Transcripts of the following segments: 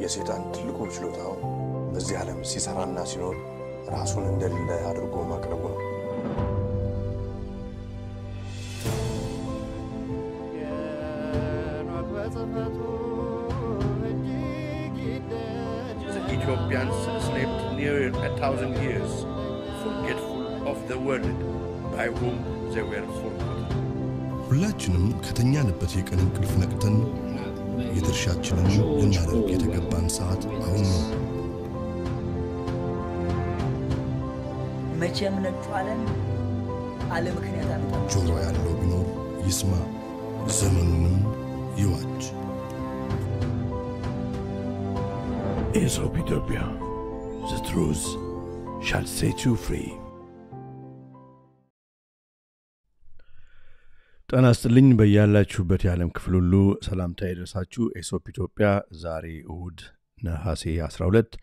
የሴጣን ትልቁ ችሎታው በዚህ ዓለም ሲሰራና ሲኖር ራሱን እንደሌለ አድርጎ ማቅረቡ ነው። The Ethiopians slept near a thousand years, forgetful of the world by whom they were forgotten. ሁላችንም ከተኛንበት የቀን እንቅልፍ ነቅተን የድርሻችንን ልናደርግ የተገባን ሰዓት አሁን ነው። መቼም ነጩ ዓለም አለ ምክንያት አመጣ ጆሮ ያለው ቢኖር ይስማ፣ ዘመኑንም ይዋጅ። Aesop Ethiopia, the truth shall set you free. ጤና ይስጥልኝ በያላችሁበት የዓለም ክፍል ሁሉ ሰላምታ ይድረሳችሁ። ኤሶፕ ኢትዮጵያ ዛሬ እሁድ ነሐሴ 12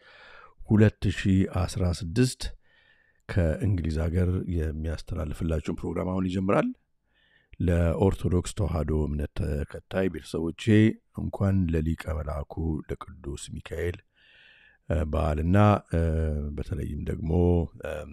2016 ከእንግሊዝ ሀገር የሚያስተላልፍላችሁን ፕሮግራም አሁን ይጀምራል። ለኦርቶዶክስ ተዋሕዶ እምነት ተከታይ ቤተሰቦቼ እንኳን ለሊቀ መልአኩ ለቅዱስ ሚካኤል እ፣ በዓልና እ፣ በተለይም ደግሞ እም፣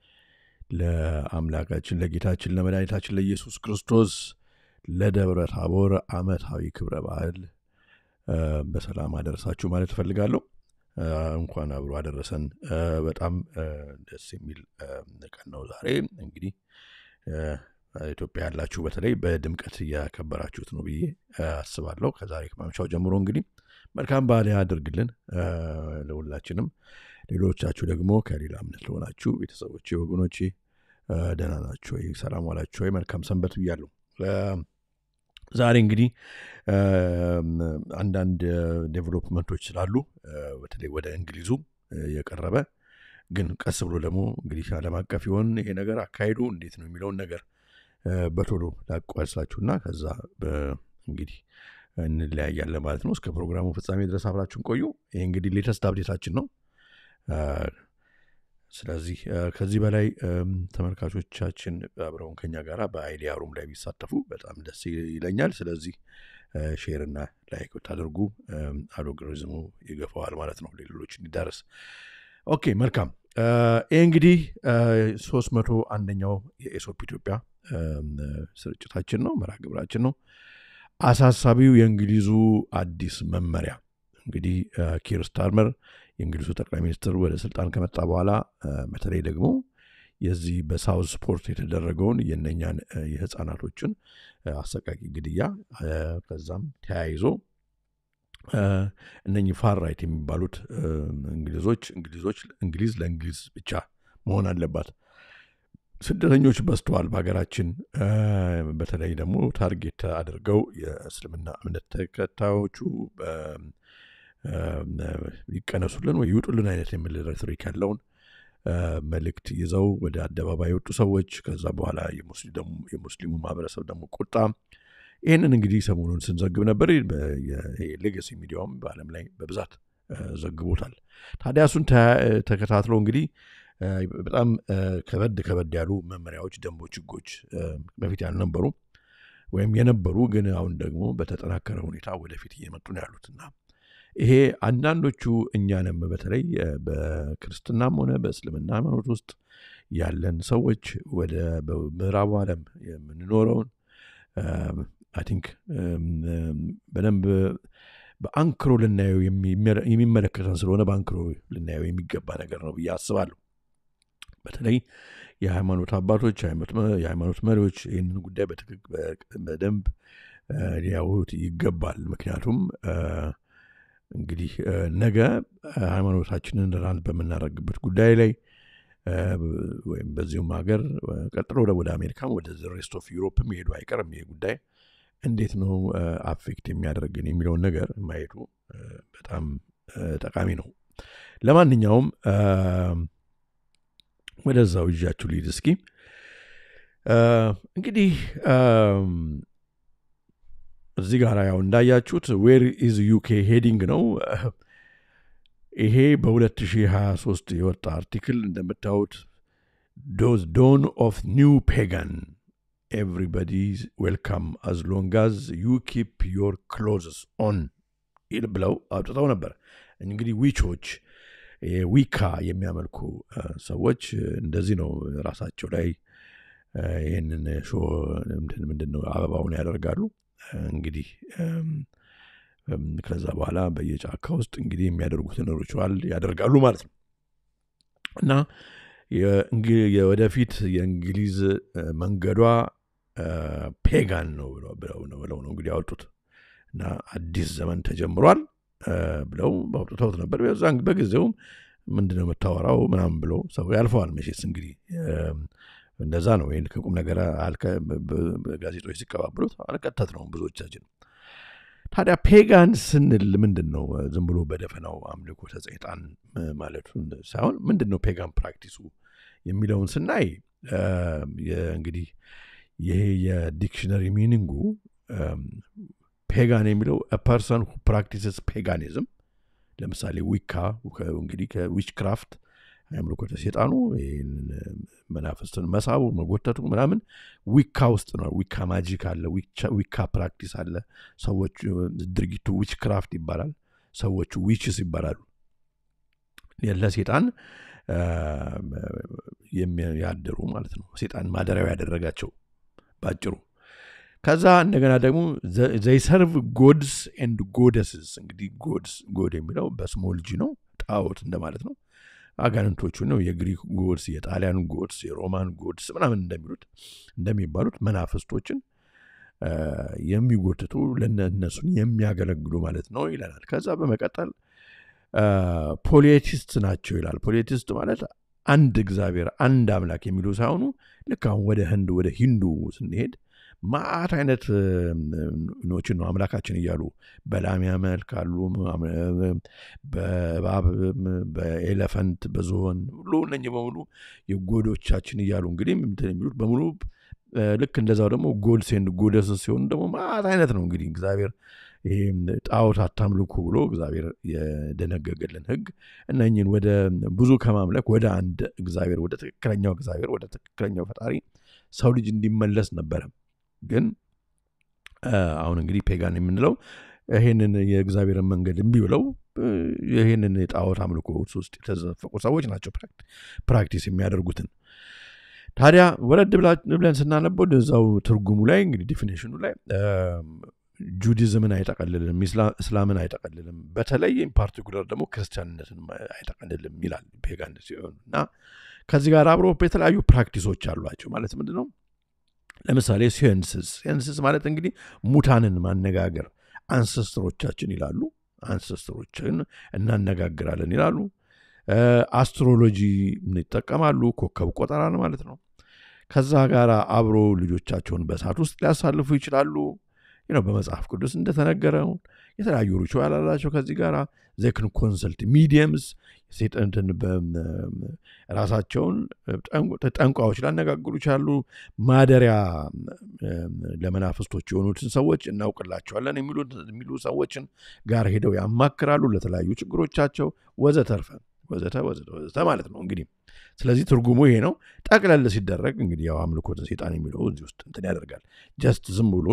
ለአምላካችን ለጌታችን ለመድኃኒታችን ለኢየሱስ ክርስቶስ ለደብረ ታቦር ዓመታዊ ክብረ በዓል እ፣ በሰላም አደረሳችሁ ማለት እፈልጋለሁ። እ፣ እንኳን አብሮ አደረሰን። እ፣ በጣም እ፣ ደስ የሚል እ፣ ቀን ነው ዛሬ እንግዲህ እ፣ ኢትዮጵያ ያላችሁ በተለይ በድምቀት እያከበራችሁት ነው ብዬ እ፣ አስባለሁ። ከዛሬ ከማምሻው ጀምሮ እንግዲህ መልካም በዓል ያድርግልን እ፣ ለሁላችንም። ሌሎቻችሁ ደግሞ ከሌላ እምነት ለሆናችሁ ቤተሰቦቼ፣ ወገኖቼ እ፣ ደህና ናችሁ ወይ? ሰላም ዋላችሁ ወይ? መልካም ሰንበት ብያለሁ። እ፣ ዛሬ እንግዲህ እም፣ አንዳንድ ዴቨሎፕመንቶች ስላሉ እ፣ በተለይ ወደ እንግሊዙ እ፣ የቀረበ ግን ቀስ ብሎ ደግሞ እንግዲህ ዓለም አቀፍ ይሆን ይሄ ነገር አካሄዱ እንዴት ነው የሚለውን ነገር እ፣ በቶሎ ላቋሳችሁና ከዛ በ- እንግዲህ እንለያያለን ማለት ነው። እስከ ፕሮግራሙ ፍጻሜ ድረስ አብራችሁን ቆዩ። ይህ እንግዲህ ሌተስት አብዴታችን ነው። እ፣ ስለዚህ እ፣ ከዚህ በላይ እም፣ ተመልካቾቻችን አብረውን ከኛ ጋር በአይዲያ ሩም ላይ ቢሳተፉ በጣም ደስ ይለኛል። ስለዚህ እ፣ ሼርና ላይክ ብታደርጉ እም፣ አልጎሪዝሙ ይገፋዋል ማለት ነው ለሌሎች እንዲዳረስ። ኦኬ መልካም። እ፣ ይህ እንግዲህ ሶስት መቶ አንደኛው የኤሶፕ ኢትዮጵያ እም፣ ስርጭታችን ነው፣ መርሃ ግብራችን ነው። አሳሳቢው የእንግሊዙ አዲስ መመሪያ እንግዲህ እ፣ ኪር ስታርመር የእንግሊዙ ጠቅላይ ሚኒስትር ወደ ስልጣን ከመጣ በኋላ እ፣ በተለይ ደግሞ የዚህ በሳውዝ ስፖርት የተደረገውን የነኛን እ፣ የህፃናቶችን እ፣ አሰቃቂ ግድያ እ፣ ከዛም ተያይዞ እ፣ እነኚህ ፋር ራይት የሚባሉት እ፣ እንግሊዞች እንግሊዞች እንግሊዝ ለእንግሊዝ ብቻ መሆን አለባት ስደተኞች በዝተዋል በሀገራችን እ፣ በተለይ ደግሞ ታርጌት አድርገው የእስልምና እምነት ተከታዮቹ እ፣ እ፣ ይቀነሱልን ወይ ይውጡልን አይነት የሚል ሬቶሪክ ያለውን እ፣ መልእክት ይዘው ወደ አደባባይ የወጡ ሰዎች ከዛ በኋላ የሙስሊሙ የሙስሊሙ ማህበረሰብ ደግሞ ቁጣ ይህንን እንግዲህ ሰሞኑን ስንዘግብ ነበር። ሌጋሲ ሚዲያውም በዓለም ላይ በብዛት እ፣ ዘግቦታል። ታዲያ እሱን ተ- ተከታትሎ እንግዲህ እ፣ በጣም እ፣ ከበድ ከበድ ያሉ መመሪያዎች፣ ደንቦች፣ ህጎች እ፣ በፊት ያልነበሩ ወይም የነበሩ ግን አሁን ደግሞ በተጠናከረ ሁኔታ ወደፊት እየመጡ ነው ያሉት እና ይሄ አንዳንዶቹ እኛንም በተለይ እ፣ በክርስትናም ሆነ በእስልምና ሃይማኖት ውስጥ ያለን ሰዎች ወደ በምዕራቡ ዓለም የምንኖረውን አይ ቲንክ በደንብ በአንክሮ ልናየው የሚመ- የሚመለከተን ስለሆነ በአንክሮ ልናየው የሚገባ ነገር ነው ብዬ አስባለሁ። በተለይ የሃይማኖት አባቶች የሃይማኖት መ- የሃይማኖት መሪዎች ይህንን ጉዳይ በትክክ- በ- በደንብ እ፣ ሊያዩት ይገባል። ምክንያቱም እ፣ እንግዲህ እ፣ ነገ እ፣ ሃይማኖታችንን ራን በምናደርግበት ጉዳይ ላይ እ፣ ወይም በዚሁም ሀገር እ፣ ቀጥሎ ወደ- ወደ አሜሪካም ወደ ሬስት ኦፍ ዩሮፕም መሄዱ አይቀርም። ይሄ ጉዳይ እንዴት ነው አፌክት የሚያደርግን የሚለውን ነገር ማየቱ እ፣ በጣም እ፣ ጠቃሚ ነው። ለማንኛውም እ፣ ወደዛው ይዣችሁ ልሂድ እስኪ እ፣ እንግዲህ እም፣ እዚህ ጋር ያው እንዳያችሁት ዌር ኢዝ ዩኬ ሄዲንግ ነው። ይሄ በ2023 የወጣ አርቲክል እንደምታዩት ዶዝ ዶን ኦፍ ኒው ፔጋን ኤቭሪባዲ ዌልካም አዝ ሎንግ አዝ ዩ ኪፕ ዮር ክሎዝስ ኦን ይል ብለው አውጥተው ነበር። እንግዲህ ዊቾች ዊካ የሚያመልኩ ሰዎች እንደዚህ ነው ራሳቸው ላይ ይህንን ሾ ምንድን ነው አበባውን ያደርጋሉ እንግዲህ ከዛ በኋላ በየጫካ ውስጥ እንግዲህ የሚያደርጉትን ሪቹዋል ያደርጋሉ ማለት ነው እና የወደፊት የእንግሊዝ መንገዷ ፔጋን ነው ብለው ነው እንግዲህ ያወጡት እና አዲስ ዘመን ተጀምሯል ብለው አውጥተውት ነበር በዛን በጊዜውም ምንድነው የምታወራው ምናምን ብሎ ሰው ያልፈዋል መቼስ እንግዲህ እንደዛ ነው ይህን ከቁም ነገር ጋዜጦች ሲቀባብሉት አልቀተት ነው ብዙዎቻችን ታዲያ ፔጋን ስንል ምንድን ነው ዝም ብሎ በደፈናው አምልኮ ሰይጣን ማለቱን ሳይሆን ምንድን ነው ፔጋን ፕራክቲሱ የሚለውን ስናይ እንግዲህ ይሄ የዲክሽነሪ ሚኒንጉ ፔጋን የሚለው ፐርሰን ሁ ፕራክቲስስ ፔጋኒዝም ለምሳሌ ዊካ እንግዲህ ከዊች ክራፍት አምልኮተ ሴጣኑ መናፍስትን መሳቡ መጎተቱ ምናምን ዊካ ውስጥ ነው ዊካ ማጂክ አለ ዊካ ፕራክቲስ አለ ሰዎቹ ድርጊቱ ዊች ክራፍት ይባላል ሰዎቹ ዊችስ ይባላሉ ለሴጣን ያደሩ ማለት ነው ሴጣን ማደሪያው ያደረጋቸው ባጭሩ ከዛ እንደገና ደግሞ ዘይሰርቭ ጎድስ ኤንድ ጎደስስ እንግዲህ ጎድስ ጎድ የሚለው በስሞል ጂ ነው ጣዖት እንደማለት ነው አጋንንቶቹ ነው የግሪክ ጎድስ የጣሊያን ጎድስ የሮማን ጎድስ ምናምን እንደሚሉት እንደሚባሉት መናፍስቶችን የሚጎትቱ ለእነሱን የሚያገለግሉ ማለት ነው ይለናል ከዛ በመቀጠል ፖሊቲስት ናቸው ይላል ፖሊቲስት ማለት አንድ እግዚአብሔር አንድ አምላክ የሚሉ ሳይሆኑ ልክ አሁን ወደ ህንድ ወደ ሂንዱ ስንሄድ ማአት አይነት ኖችን ነው አምላካችን እያሉ በላም ያመልካሉ በእባብ በኤሌፈንት በዝሆን ሁሉ እነ በሙሉ የጎዶቻችን እያሉ እንግዲህ የሚሉት በሙሉ ልክ እንደዛው ደግሞ ጎድስ ኤንድ ጎደስ ሲሆኑ ደግሞ ማአት አይነት ነው እንግዲህ እግዚአብሔር ይሄ ጣዖት አታምልኩ ብሎ እግዚአብሔር የደነገገልን ህግ እነኝን ወደ ብዙ ከማምለክ ወደ አንድ እግዚአብሔር ወደ ትክክለኛው እግዚአብሔር ወደ ትክክለኛው ፈጣሪ ሰው ልጅ እንዲመለስ ነበረ ግን አሁን እንግዲህ ፔጋን የምንለው ይህንን የእግዚአብሔርን መንገድ እምቢ ብለው ይህንን የጣዖት አምልኮ ውስጥ የተዘፈቁ ሰዎች ናቸው ፕራክቲስ የሚያደርጉትን ታዲያ ወረድ ብለን ስናነበው እዛው ትርጉሙ ላይ እንግዲህ ዲፊኒሽኑ ላይ ጁዲዝምን አይጠቀልልም እስላምን አይጠቀልልም በተለይ ፓርቲኩለር ደግሞ ክርስቲያንነትን አይጠቀልልም ይላል ፔጋን ሲሆን እና ከዚህ ጋር አብሮ የተለያዩ ፕራክቲሶች አሏቸው ማለት ምንድን ነው ለምሳሌ ሲንስስ ሲንስስ ማለት እንግዲህ ሙታንን ማነጋገር አንሰስትሮቻችን ይላሉ አንሰስትሮችን እናነጋግራለን ይላሉ አስትሮሎጂ ይጠቀማሉ ኮከብ ቆጠራን ማለት ነው ከዛ ጋር አብሮ ልጆቻቸውን በእሳት ውስጥ ሊያሳልፉ ይችላሉ ነው በመጽሐፍ ቅዱስ እንደተነገረው የተለያዩ ሪቹዋል አላቸው ከዚህ ጋር ዘክን ኮንሰልት ሚዲየምስ ሴጠንትን ራሳቸውን ጠንቋዎች ሊያነጋግሩ ይችላሉ ማደሪያ ለመናፍስቶች የሆኑትን ሰዎች እናውቅላቸዋለን የሚሉ ሰዎችን ጋር ሄደው ያማክራሉ ለተለያዩ ችግሮቻቸው ወዘተርፈ ወዘተ ወዘተ ወዘተ ማለት ነው እንግዲህ ስለዚህ ትርጉሙ ይሄ ነው ጠቅለል ሲደረግ እንግዲህ ያው አምልኮተ ሴጣን የሚለው እዚህ ውስጥ እንትን ያደርጋል ጀስት ዝም ብሎ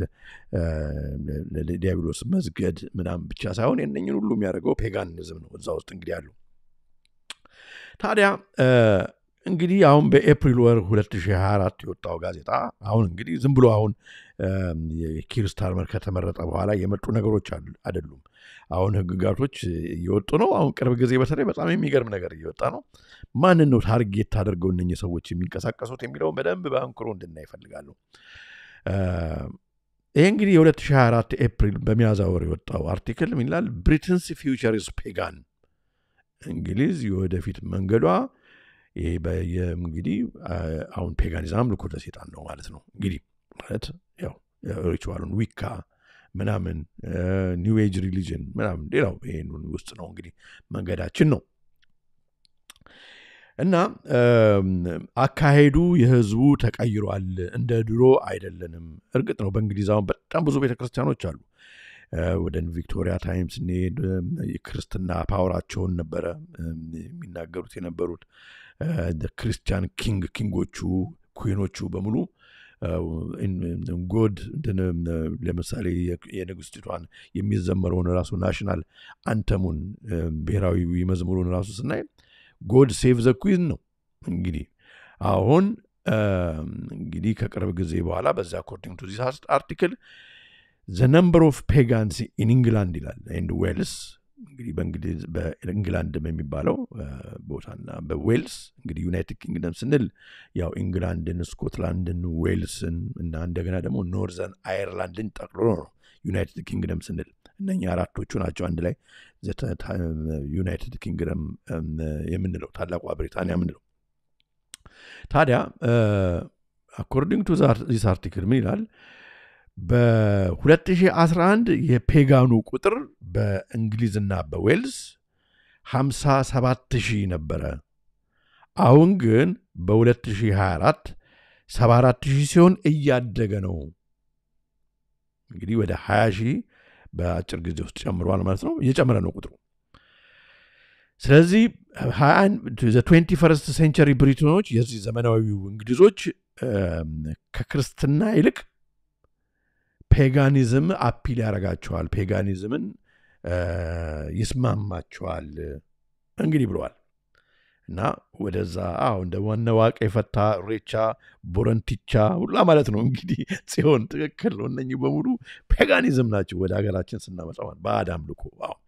ለዲያብሎስ መስገድ ምናምን ብቻ ሳይሆን የነኝን ሁሉ የሚያደርገው ፔጋኒዝም ነው እዛ ውስጥ እንግዲህ አሉ ታዲያ እንግዲህ አሁን በኤፕሪል ወር 2024 የወጣው ጋዜጣ አሁን እንግዲህ ዝም ብሎ አሁን የኪር ስታርመር ከተመረጠ በኋላ የመጡ ነገሮች አይደሉም አሁን ህግጋቶች እየወጡ ነው አሁን ቅርብ ጊዜ በተለይ በጣም የሚገርም ነገር እየወጣ ነው ማንን ነው ታርጌት አድርገው እነኚህ ሰዎች የሚንቀሳቀሱት የሚለውን በደንብ በአንክሮ እንድናይ ይፈልጋሉ ይሄ እንግዲህ የ2024 ኤፕሪል በሚያዝያ ወር የወጣው አርቲክል ምን ይላል ብሪትንስ ፊውቸርስ ፔጋን እንግሊዝ የወደፊት መንገዷ ይሄ እንግዲህ አሁን ፔጋኒዝም አምልኮተ ሴጣን ነው ማለት ነው እንግዲህ ማለት ያው ሪቹዋሉን ዊካ ምናምን ኒው ኤጅ ሪሊጅን ምናምን ሌላው ይህን ውስጥ ነው እንግዲህ መንገዳችን ነው እና አካሄዱ የህዝቡ ተቀይሯል እንደ ድሮ አይደለንም እርግጥ ነው በእንግሊዝ አሁን በጣም ብዙ ቤተክርስቲያኖች አሉ ወደ ቪክቶሪያ ታይም ስንሄድ የክርስትና ፓወራቸውን ነበረ የሚናገሩት የነበሩት ክርስቲያን ኪንግ ኪንጎቹ ኩኖቹ በሙሉ ጎድ ለምሳሌ የንግስቲቷን የሚዘመረውን ራሱ ናሽናል አንተሙን ብሔራዊ መዝሙሩን ራሱ ስናይ ጎድ ሴቭ ዘ ኩዊን ነው እንግዲህ አሁን እንግዲህ ከቅርብ ጊዜ በኋላ በዚ አኮርዲንግ ቱ ዚስ አርቲክል ዘ ነምበር ኦፍ ፔጋንስ ኢን ኢንግላንድ ይላል ኤንድ ዌልስ እንግዲህ በእንግሊዝ በኢንግላንድም የሚባለው ቦታና በዌልስ እንግዲህ ዩናይትድ ኪንግደም ስንል ያው ኢንግላንድን፣ ስኮትላንድን፣ ዌልስን እና እንደገና ደግሞ ኖርዘርን አየርላንድን ጠቅልሎ ነው ዩናይትድ ኪንግደም ስንል እነኛ አራቶቹ ናቸው አንድ ላይ ዩናይትድ ኪንግደም የምንለው ታላቋ ብሪታንያ የምንለው። ታዲያ አኮርዲንግ ቱ ዚስ አርቲክል ምን ይላል? በ2011 የፔጋኑ ቁጥር በእንግሊዝና በዌልስ 57 ሺህ ነበረ። አሁን ግን በ2024 74 ሺህ ሲሆን እያደገ ነው። እንግዲህ ወደ 20 ሺህ በአጭር ጊዜ ውስጥ ጨምሯል ማለት ነው። እየጨመረ ነው ቁጥሩ። ስለዚህ ትዌንቲ ፈርስት ሴንቸሪ ብሪቶኖች የዚህ ዘመናዊው እንግሊዞች ከክርስትና ይልቅ ፔጋኒዝም አፒል ያደርጋቸዋል፣ ፔጋኒዝምን ይስማማቸዋል እንግዲህ ብለዋል። እና ወደዛ አሁ እንደ ዋነ ዋቀ የፈታ ሬቻ፣ ቦረንቲቻ ሁላ ማለት ነው እንግዲህ ጽዮን ትክክል ነው። እነኚህ በሙሉ ፔጋኒዝም ናቸው ወደ ሀገራችን ስናመጣ ባዕድ አምልኮ።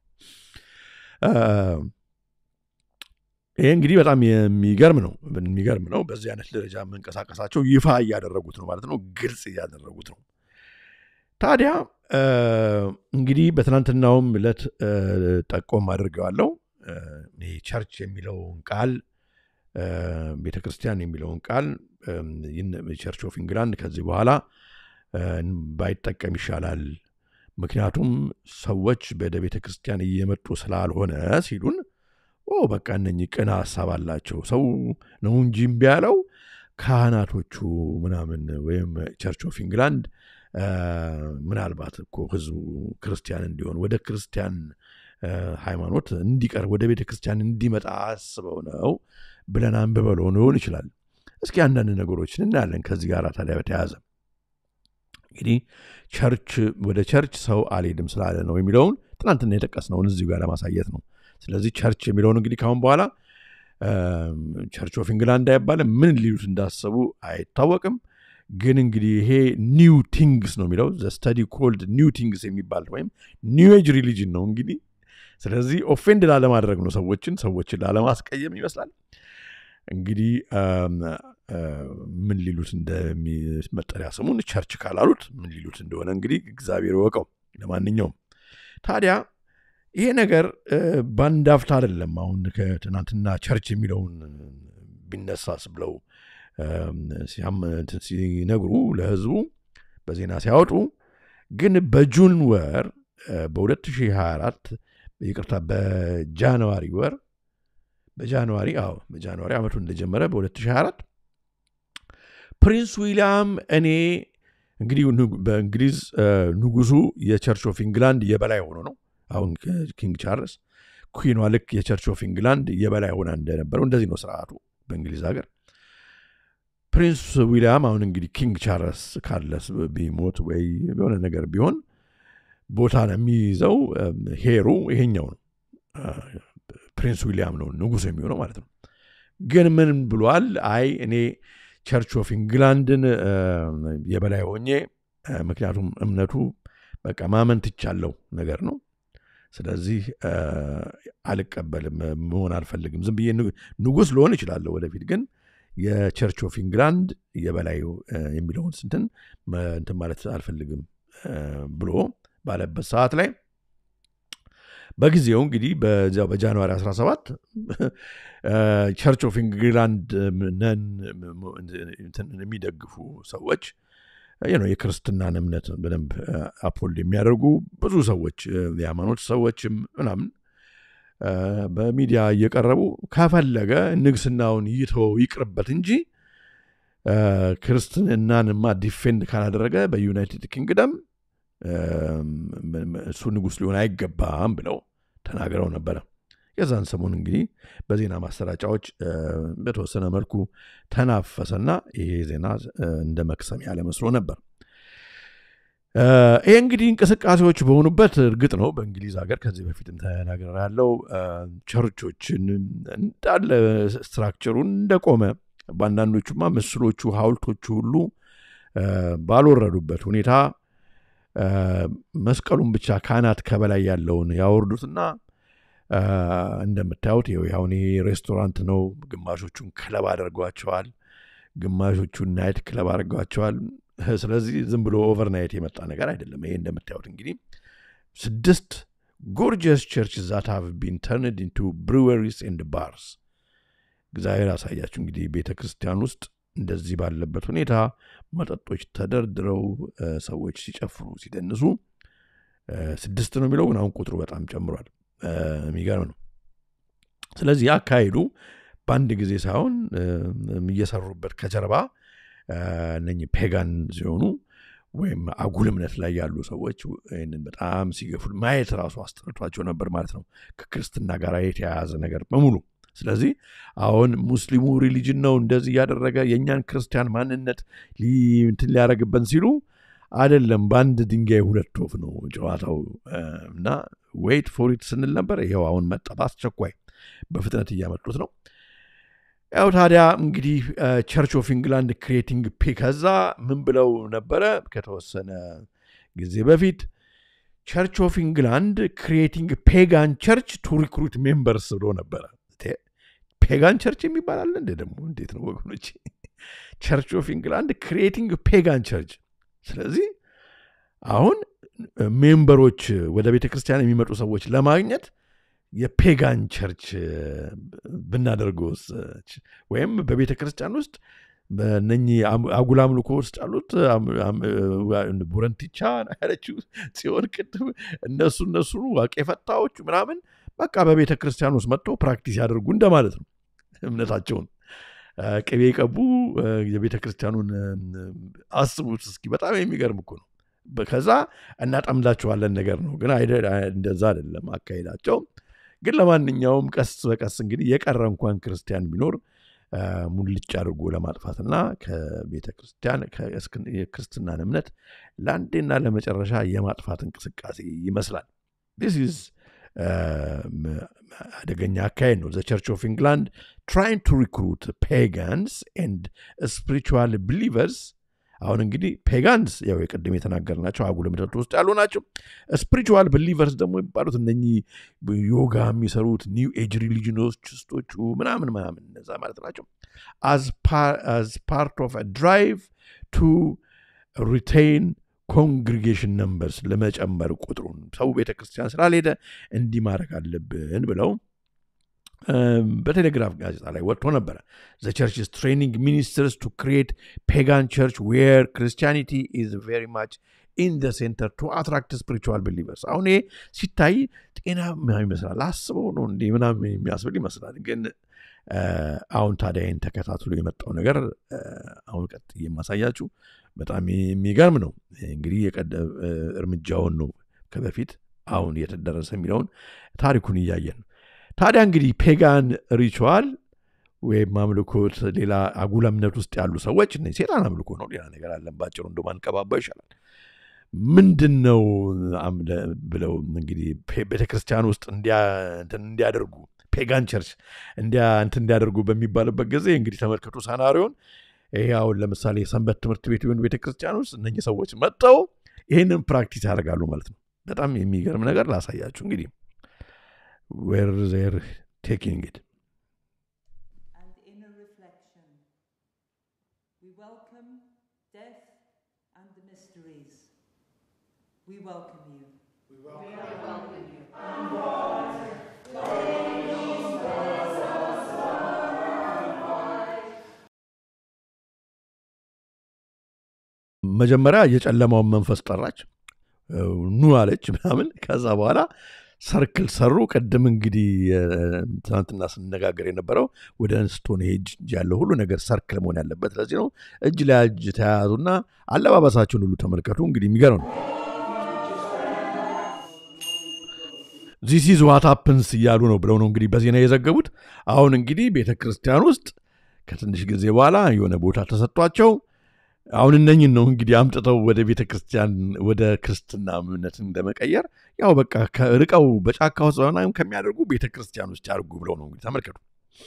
ይሄ እንግዲህ በጣም የሚገርም ነው የሚገርም ነው። በዚህ አይነት ደረጃ መንቀሳቀሳቸው ይፋ እያደረጉት ነው ማለት ነው፣ ግልጽ እያደረጉት ነው። ታዲያ እንግዲህ በትናንትናውም ዕለት ጠቆም አድርገዋለሁ። ይሄ ቸርች የሚለውን ቃል ቤተ ክርስቲያን የሚለውን ቃል ቸርች ኦፍ ኢንግላንድ ከዚህ በኋላ ባይጠቀም ይሻላል፣ ምክንያቱም ሰዎች ወደ ቤተ ክርስቲያን እየመጡ ስላልሆነ ሲሉን ኦ በቃ እነኚህ ቅን ሀሳብ አላቸው ሰው ነው እንጂ እምቢ ያለው ካህናቶቹ ምናምን ወይም ቸርች ኦፍ ኢንግላንድ ምናልባት እኮ ህዝቡ ክርስቲያን እንዲሆን ወደ ክርስቲያን ሃይማኖት እንዲቀርብ ወደ ቤተ ክርስቲያን እንዲመጣ አስበው ነው ብለን አንብበለው ሊሆን ይችላል። እስኪ አንዳንድ ነገሮችን እናያለን ከዚህ ጋር ታዲያ በተያያዘ እንግዲህ ቸርች ወደ ቸርች ሰው አልሄድም ስላለ ነው የሚለውን ትናንትና የጠቀስነውን እዚሁ ጋር ለማሳየት ነው። ስለዚህ ቸርች የሚለውን እንግዲህ ካሁን በኋላ ቸርች ኦፍ ኢንግላንድ አይባልም። ምን ሊሉት እንዳሰቡ አይታወቅም። ግን እንግዲህ ይሄ ኒው ቲንግስ ነው የሚለው ዘ ስተዲ ኮልድ ኒው ቲንግስ የሚባል ወይም ኒው ኤጅ ሪሊጅን ነው እንግዲህ። ስለዚህ ኦፌንድ ላለማድረግ ነው ሰዎችን ሰዎችን ላለማስቀየም ይመስላል እንግዲህ ምን ሊሉት እንደሚመጠሪያ ስሙን ቸርች ካላሉት ምን ሊሉት እንደሆነ እንግዲህ እግዚአብሔር ይወቀው። ለማንኛውም ታዲያ ይሄ ነገር በአንድ አፍታ አይደለም። አሁን ከትናንትና ቸርች የሚለውን ቢነሳስ ብለው ሲነግሩ ለህዝቡ በዜና ሲያወጡ ግን በጁን ወር በ2024 ይቅርታ በጃንዋሪ ወር በጃንዋሪ አዎ በጃንዋሪ ዓመቱ እንደጀመረ በ2024 ፕሪንስ ዊሊያም እኔ እንግዲህ በእንግሊዝ ንጉሱ የቸርች ኦፍ ኢንግላንድ የበላይ ሆኖ ነው አሁን ኪንግ ቻርልስ ኩዊኗ ልክ የቸርች ኦፍ ኢንግላንድ የበላይ ሆና እንደነበረው እንደዚህ ነው ስርዓቱ በእንግሊዝ ሀገር። ፕሪንስ ዊሊያም አሁን እንግዲህ ኪንግ ቻርልስ ካርለስ ቢሞት ወይ የሆነ ነገር ቢሆን ቦታ ነው የሚይዘው ሄሩ ይሄኛው ነው ፕሪንስ ዊሊያም ነው ንጉሥ የሚሆነው ማለት ነው። ግን ምን ብሏል? አይ እኔ ቸርች ኦፍ ኢንግላንድን የበላይ ሆኜ ምክንያቱም እምነቱ በቃ ማመን ትቻለው ነገር ነው። ስለዚህ አልቀበልም፣ መሆን አልፈልግም። ዝም ብዬ ንጉሥ ልሆን እችላለሁ ወደፊት፣ ግን የቸርች ኦፍ ኢንግላንድ የበላይ የሚለውን ስንትን እንትን ማለት አልፈልግም ብሎ ባለበት ሰዓት ላይ በጊዜው እንግዲህ በዚያው በጃንዋሪ 17 ቸርች ኦፍ ኢንግላንድ ነን የሚደግፉ ሰዎች ነው የክርስትናን እምነት በደንብ አፖልድ የሚያደርጉ ብዙ ሰዎች የሃይማኖት ሰዎችም ምናምን በሚዲያ እየቀረቡ ከፈለገ ንግስናውን ይተወው ይቅርበት እንጂ ክርስትናንማ ዲፌንድ ካላደረገ በዩናይትድ ኪንግደም እሱ ንጉሥ ሊሆን አይገባም ብለው ተናግረው ነበረ። የዛን ሰሞን እንግዲህ በዜና ማሰራጫዎች በተወሰነ መልኩ ተናፈሰና ይሄ ዜና እንደ መክሰም ያለ መስሎ ነበር። ይሄ እንግዲህ እንቅስቃሴዎች በሆኑበት እርግጥ ነው በእንግሊዝ ሀገር ከዚህ በፊትም ተናገር ያለው ቸርቾችን እንዳለ ስትራክቸሩን እንደቆመ በአንዳንዶቹማ ምስሎቹ ሐውልቶቹ ሁሉ ባልወረዱበት ሁኔታ መስቀሉን ብቻ ካህናት ከበላይ ያለውን ያወርዱትና እንደምታዩት ይኸው አሁን ይሄ ሬስቶራንት ነው። ግማሾቹን ክለብ አድርጓቸዋል፣ ግማሾቹን ናይት ክለብ አድርጓቸዋል። ስለዚህ ዝም ብሎ ኦቨርናይት የመጣ ነገር አይደለም። ይሄ እንደምታዩት እንግዲህ ስድስት ጎርጀስ ቸርች ዛት ሃቭ ቢን ተርንድ ኢንቱ ብሩወሪስ ኤንድ ባርስ። እግዚአብሔር ያሳያችሁ እንግዲህ ቤተ ክርስቲያን ውስጥ እንደዚህ ባለበት ሁኔታ መጠጦች ተደርድረው ሰዎች ሲጨፍሩ ሲደንሱ፣ ስድስት ነው የሚለው ግን አሁን ቁጥሩ በጣም ጨምሯል። የሚገርም ነው። ስለዚህ አካሄዱ በአንድ ጊዜ ሳይሆን እየሰሩበት ከጀርባ እነኚህ ፔጋን ሲሆኑ ወይም አጉል እምነት ላይ ያሉ ሰዎች ይህንን በጣም ሲገፉ ማየት ራሱ አስጠርቷቸው ነበር ማለት ነው፣ ከክርስትና ጋር የተያያዘ ነገር በሙሉ። ስለዚህ አሁን ሙስሊሙ ሪሊጅን ነው እንደዚህ እያደረገ የእኛን ክርስቲያን ማንነት እንትን ሊያደረግበን ሲሉ አይደለም፣ በአንድ ድንጋይ ሁለት ወፍ ነው ጨዋታው እና ዌይት ፎሪት ስንል ነበር። ይኸው አሁን መጣ፣ በአስቸኳይ በፍጥነት እያመጡት ነው። ያው ታዲያ እንግዲህ ቸርች ኦፍ ኢንግላንድ ክሪኤቲንግ ፔ ከዛ ምን ብለው ነበረ? ከተወሰነ ጊዜ በፊት ቸርች ኦፍ ኢንግላንድ ክሪኤቲንግ ፔጋን ቸርች ቱ ሪክሩት ሜምበርስ ብሎ ነበረ። ፔጋን ቸርች የሚባል አለ እንደ ደግሞ እንዴት ነው ወገኖች? ቸርች ኦፍ ኢንግላንድ ክሪኤቲንግ ፔጋን ቸርች። ስለዚህ አሁን ሜምበሮች ወደ ቤተ ክርስቲያን የሚመጡ ሰዎች ለማግኘት የፔጋን ቸርች ብናደርገውስ ወይም በቤተ ክርስቲያን ውስጥ በእነኚህ አጉል አምልኮ ውስጥ ያሉት ቡረንቲቻ ያለችው ሲሆን ቅድም እነሱ እነሱ ዋቄ ፈታዎቹ ምናምን በቃ በቤተ ክርስቲያን ውስጥ መጥተው ፕራክቲስ ያደርጉ እንደማለት ነው። እምነታቸውን ቅቤ ቀቡ የቤተ ክርስቲያኑን አስቡት እስኪ። በጣም የሚገርም እኮ ነው። ከዛ እናጠምዳቸዋለን ነገር ነው፣ ግን እንደዛ አይደለም አካሄዳቸው። ግን ለማንኛውም ቀስ በቀስ እንግዲህ የቀረ እንኳን ክርስቲያን ቢኖር ሙልጭ አድርጎ ለማጥፋትና ከቤተ ክርስቲያን የክርስትናን እምነት ለአንዴና ለመጨረሻ የማጥፋት እንቅስቃሴ ይመስላል። ዲስ ኢዝ አደገኛ አካሄድ ነው። ዘ ቸርች ኦፍ ኢንግላንድ ትራይን ቱ ሪክሩት ፔጋንስ ኤንድ ስፒሪቹዋል ብሊቨርስ አሁን እንግዲህ ፔጋንስ ያው የቅድም የተናገርናቸው አጉል እምነት ውስጥ ያሉ ናቸው። ስፒሪቹዋል ብሊቨርስ ደግሞ የሚባሉት እነኚህ ዮጋ የሚሰሩት ኒው ኤጅ ሪሊጅኖችስቶቹ ምናምን ምናምን እነዛ ማለት ናቸው። አዝ ፓርት ኦፍ ድራይቭ ቱ ሪቴይን ኮንግሪጌሽን ነምበርስ ለመጨመር ቁጥሩን ሰው ቤተ ክርስቲያን ስላልሄደ እንዲህ ማድረግ አለብን ብለው በቴሌግራፍ ጋዜጣ ላይ ወጥቶ ነበረ። ዘ ቸርች ኢዝ ትሬኒንግ ሚኒስትርስ ቱ ክሪኤት ፔጋን ቸርች ዌር ክርስቲያኒቲ ኢዝ ቬሪ ማች ኢን ዘ ሴንተር ቱ አትራክት ስፒሪቹዋል ቢሊቨርስ። አሁን ይሄ ሲታይ ጤናማ ይመስላል፣ አስበው ነው እንዲህ ምናምን የሚያስብል ይመስላል። ግን አሁን ታዲያ ይህን ተከታትሎ የመጣው ነገር አሁን ቀጥ የማሳያችሁ በጣም የሚገርም ነው። እንግዲህ እርምጃውን ነው ከበፊት አሁን እየተደረሰ የሚለውን ታሪኩን እያየን ነው። ታዲያ እንግዲህ ፔጋን ሪቹዋል ወይም አምልኮት ሌላ አጉል እምነት ውስጥ ያሉ ሰዎች እነ ሴጣን አምልኮ ነው፣ ሌላ ነገር አለን። ባጭሩ እንደ ማንቀባባ ይሻላል። ምንድን ነው ብለው እንግዲህ ቤተክርስቲያን ውስጥ እንዲያደርጉ ፔጋን ቸርች እንትን እንዲያደርጉ በሚባልበት ጊዜ እንግዲህ ተመልከቱ ሳናሪዮን። ይሄ አሁን ለምሳሌ የሰንበት ትምህርት ቤት ይሁን ቤተክርስቲያን ውስጥ እነኚህ ሰዎች መጥተው ይህንን ፕራክቲስ ያደርጋሉ ማለት ነው። በጣም የሚገርም ነገር ላሳያችሁ እንግዲህ where they're taking it. and inner reflection. We welcome death and the mysteries. We welcome you. መጀመሪያ የጨለማውን መንፈስ ጠራች፣ ኑ አለች ምናምን። ከዛ በኋላ ሰርክል ሰሩ። ቅድም እንግዲህ ትናንትና ስነጋገር የነበረው ወደ ስቶን ሄጅ ያለው ሁሉ ነገር ሰርክል መሆን ያለበት ለዚህ ነው። እጅ ለእጅ ተያያዙና አለባበሳቸውን ሁሉ ተመልከቱ። እንግዲህ የሚገርም ነው። ዚስ ኢዝ ዋት ሀፕንስ እያሉ ነው ብለው ነው እንግዲህ በዜና የዘገቡት። አሁን እንግዲህ ቤተ ክርስቲያን ውስጥ ከትንሽ ጊዜ በኋላ የሆነ ቦታ ተሰጥቷቸው አሁን እነኝን ነው እንግዲህ አምጥተው ወደ ቤተ ክርስቲያን ወደ ክርስትና እምነትን ለመቀየር ያው በቃ ርቀው በጫካ ውስጥ ምናምን ከሚያደርጉ ቤተ ክርስቲያን ውስጥ ያድርጉ ብለው ነው እንግዲህ ተመልከቱ።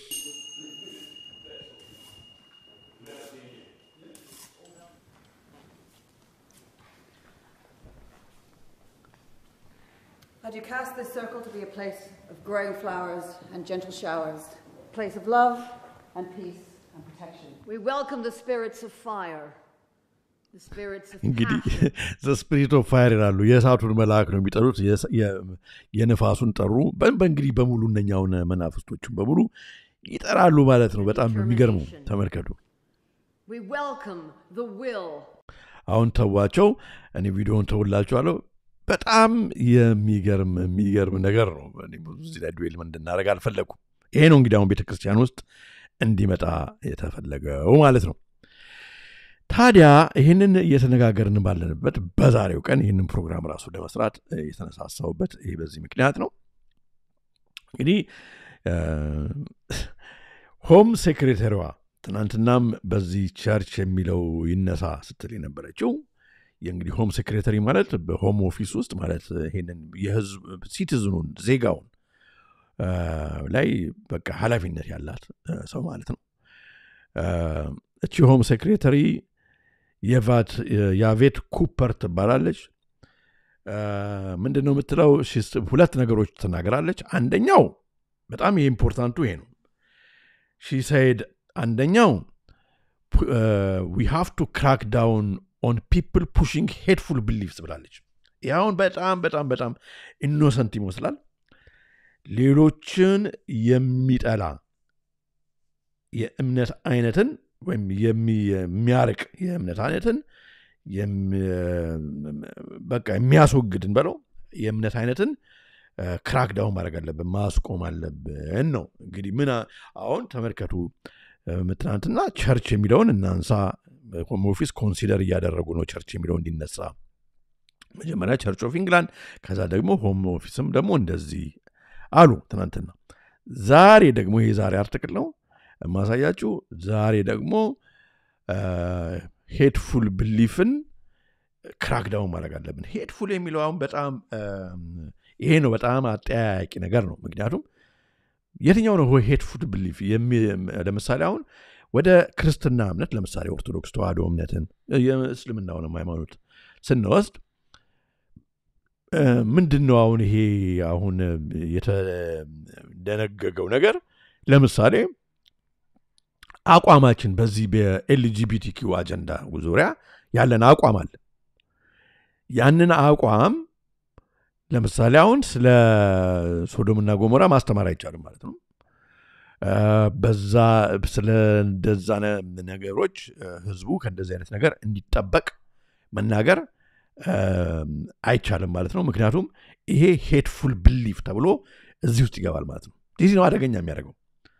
Had you cast this circle to be a place of growing flowers and gentle showers, a place of love and peace and protection. We welcome the spirits of fire, the spirits of እንግዲህ passion, ዘ ስፒሪት ኦፍ ፋየር ይላሉ። የእሳቱን መልአክ ነው የሚጠሩት። የስ- የ- የነፋሱን ጠሩ። በ- በእንግዲህ በሙሉ እነኛውን መናፍስቶችን በሙሉ ይጠራሉ ማለት ነው። በጣም ነው የሚገርመው። ተመልከቱ። We welcome the will አሁን ተዋቸው። እኔ ቪዲዮውን ተውላችኋለሁ። በጣም የሚገርም የሚገርም ነገር ነው። እኔ ብዙ እዚህ ላይ ዱዌል እንድናደርግ አልፈለግኩም። ይሄ ነው እንግዲህ አሁን ቤተክርስቲያን ውስጥ እንዲመጣ የተፈለገው ማለት ነው። ታዲያ ይህንን እየተነጋገርን ባለንበት በዛሬው ቀን ይህንን ፕሮግራም ራሱ ለመስራት እ፣ የተነሳሳሁበት ይህ በዚህ ምክንያት ነው። እንግዲህ እ፣ ሆም ሴክሬተሪዋ ትናንትናም በዚህ ቸርች የሚለው ይነሳ ስትል የነበረችው የእንግዲህ ሆም ሴክሬተሪ ማለት በሆም ኦፊስ ውስጥ ማለት ይሄንን የህዝብ ሲቲዝኑን ዜጋውን እ፣ ላይ በቃ ኃላፊነት ያላት እ፣ ሰው ማለት ነው። እ፣ እቺ ሆም ሴክሬተሪ የቫት የአቬት ኩፐር ትባላለች። እ፣ ምንድን ነው የምትለው? ሺስ- ሁለት ነገሮች ትናገራለች። አንደኛው በጣም ይሄ ኢምፖርታንቱ ይሄ ነው። ሺ ሰይድ አንደኛው ዊ ሃቭ ቱ ክራክ ዳውን ኦን ፒፕል ፑሽንግ ሄድፉል ብሊፍስ ብላለች። ይህ አሁን በጣም በጣም በጣም ኢኖሰንት ይመስላል። ሌሎችን የሚጠላ የእምነት አይነትን ወይም የሚ- የሚያርቅ የእምነት አይነትን የሚ- በቃ የሚያስወግድን በለው የእምነት አይነትን ክራክ ዳውን ማድረግ አለብን፣ ማስቆም አለብን ነው እንግዲህ ምን አ- አሁን ተመልከቱ። እ፣ ትናንትና ቸርች የሚለውን እናንሳ። ሆም ኦፊስ ኮንሲደር እያደረጉ ነው ቸርች የሚለው እንዲነሳ መጀመሪያ ቸርች ኦፍ ኢንግላንድ ከዛ ደግሞ ሆም ኦፊስም ደግሞ እንደዚህ አሉ ትናንትና። ዛሬ ደግሞ ይሄ ዛሬ አርትክል ነው የማሳያችሁ። ዛሬ ደግሞ ሄድፉል ብሊፍን ክራክዳውን ማድረግ አለብን። ሄድፉል የሚለው አሁን በጣም እም፣ ይሄ ነው በጣም አጠያያቂ ነገር ነው። ምክንያቱም የትኛው ነው ሄድፉል ብሊፍ? ለምሳሌ አሁን ወደ ክርስትና እምነት ለምሳሌ ኦርቶዶክስ ተዋህዶ እምነትን የእስልምናውንም ሃይማኖት ስንወስድ እ፣ ምንድን ነው አሁን ይሄ አሁን የተደነገገው ነገር ለምሳሌ አቋማችን በዚህ በኤልጂቢቲኪው አጀንዳ ዙሪያ ያለን አቋም አለ። ያንን አቋም ለምሳሌ አሁን ስለ ሶዶምና ጎሞራ ማስተማር አይቻልም ማለት ነው። እ፣ በዛ ስለ እንደዛ ነ- ነገሮች እ፣ ህዝቡ ከእንደዚህ አይነት ነገር እንዲጠበቅ መናገር እ፣ አይቻልም ማለት ነው። ምክንያቱም ይሄ ሄትፉል ብሊፍ ተብሎ እዚህ ውስጥ ይገባል ማለት ነው። ይህ ነው አደገኛ የሚያደርገው።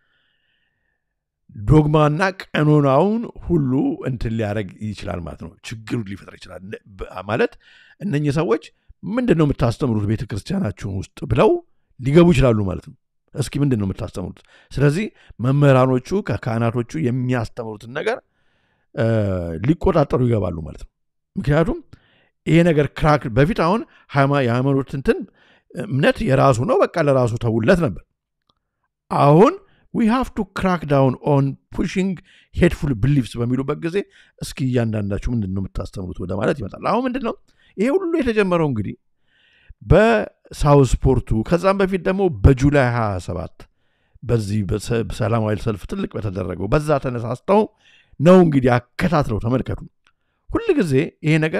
ዶግማና ቀኖናውን ሁሉ እንትን ሊያደርግ ይችላል ማለት ነው። ችግሩ ሊፈጥር ይችላል ነ- በ- ማለት እነኚህ ሰዎች ምንድን ነው የምታስተምሩት ቤተ ክርስቲያናችሁን ውስጥ ብለው ሊገቡ ይችላሉ ማለት ነው። እስኪ ምንድን ነው የምታስተምሩት? ስለዚህ መምህራኖቹ ከካህናቶቹ የሚያስተምሩትን ነገር እ፣ ሊቆጣጠሩ ይገባሉ ማለት ነው። ምክንያቱም ይሄ ነገር ክራክ በፊት አሁን ሃይማ- የሃይማኖት እንትን እምነት የራሱ ነው፣ በቃ ለራሱ ተውለት ነበር። አሁን ዊ ሃቭ ቱ ክራክ ዳውን ኦን ፑሽንግ ሄድፉል ብሊፍስ በሚሉበት ጊዜ እስኪ እያንዳንዳችሁ ምንድን ነው የምታስተምሩት ወደ ማለት ይመጣል። አሁን ምንድን ነው ይሄ ሁሉ የተጀመረው እንግዲህ በሳውስፖርቱ ከዛም በፊት ደግሞ በጁላይ 27 በዚህ በሰ- ሰላማዊ ሰልፍ ትልቅ በተደረገው በዛ ተነሳስተው ነው እንግዲህ አከታትለው ተመልከቱ። ሁል ጊዜ ይሄ ነገር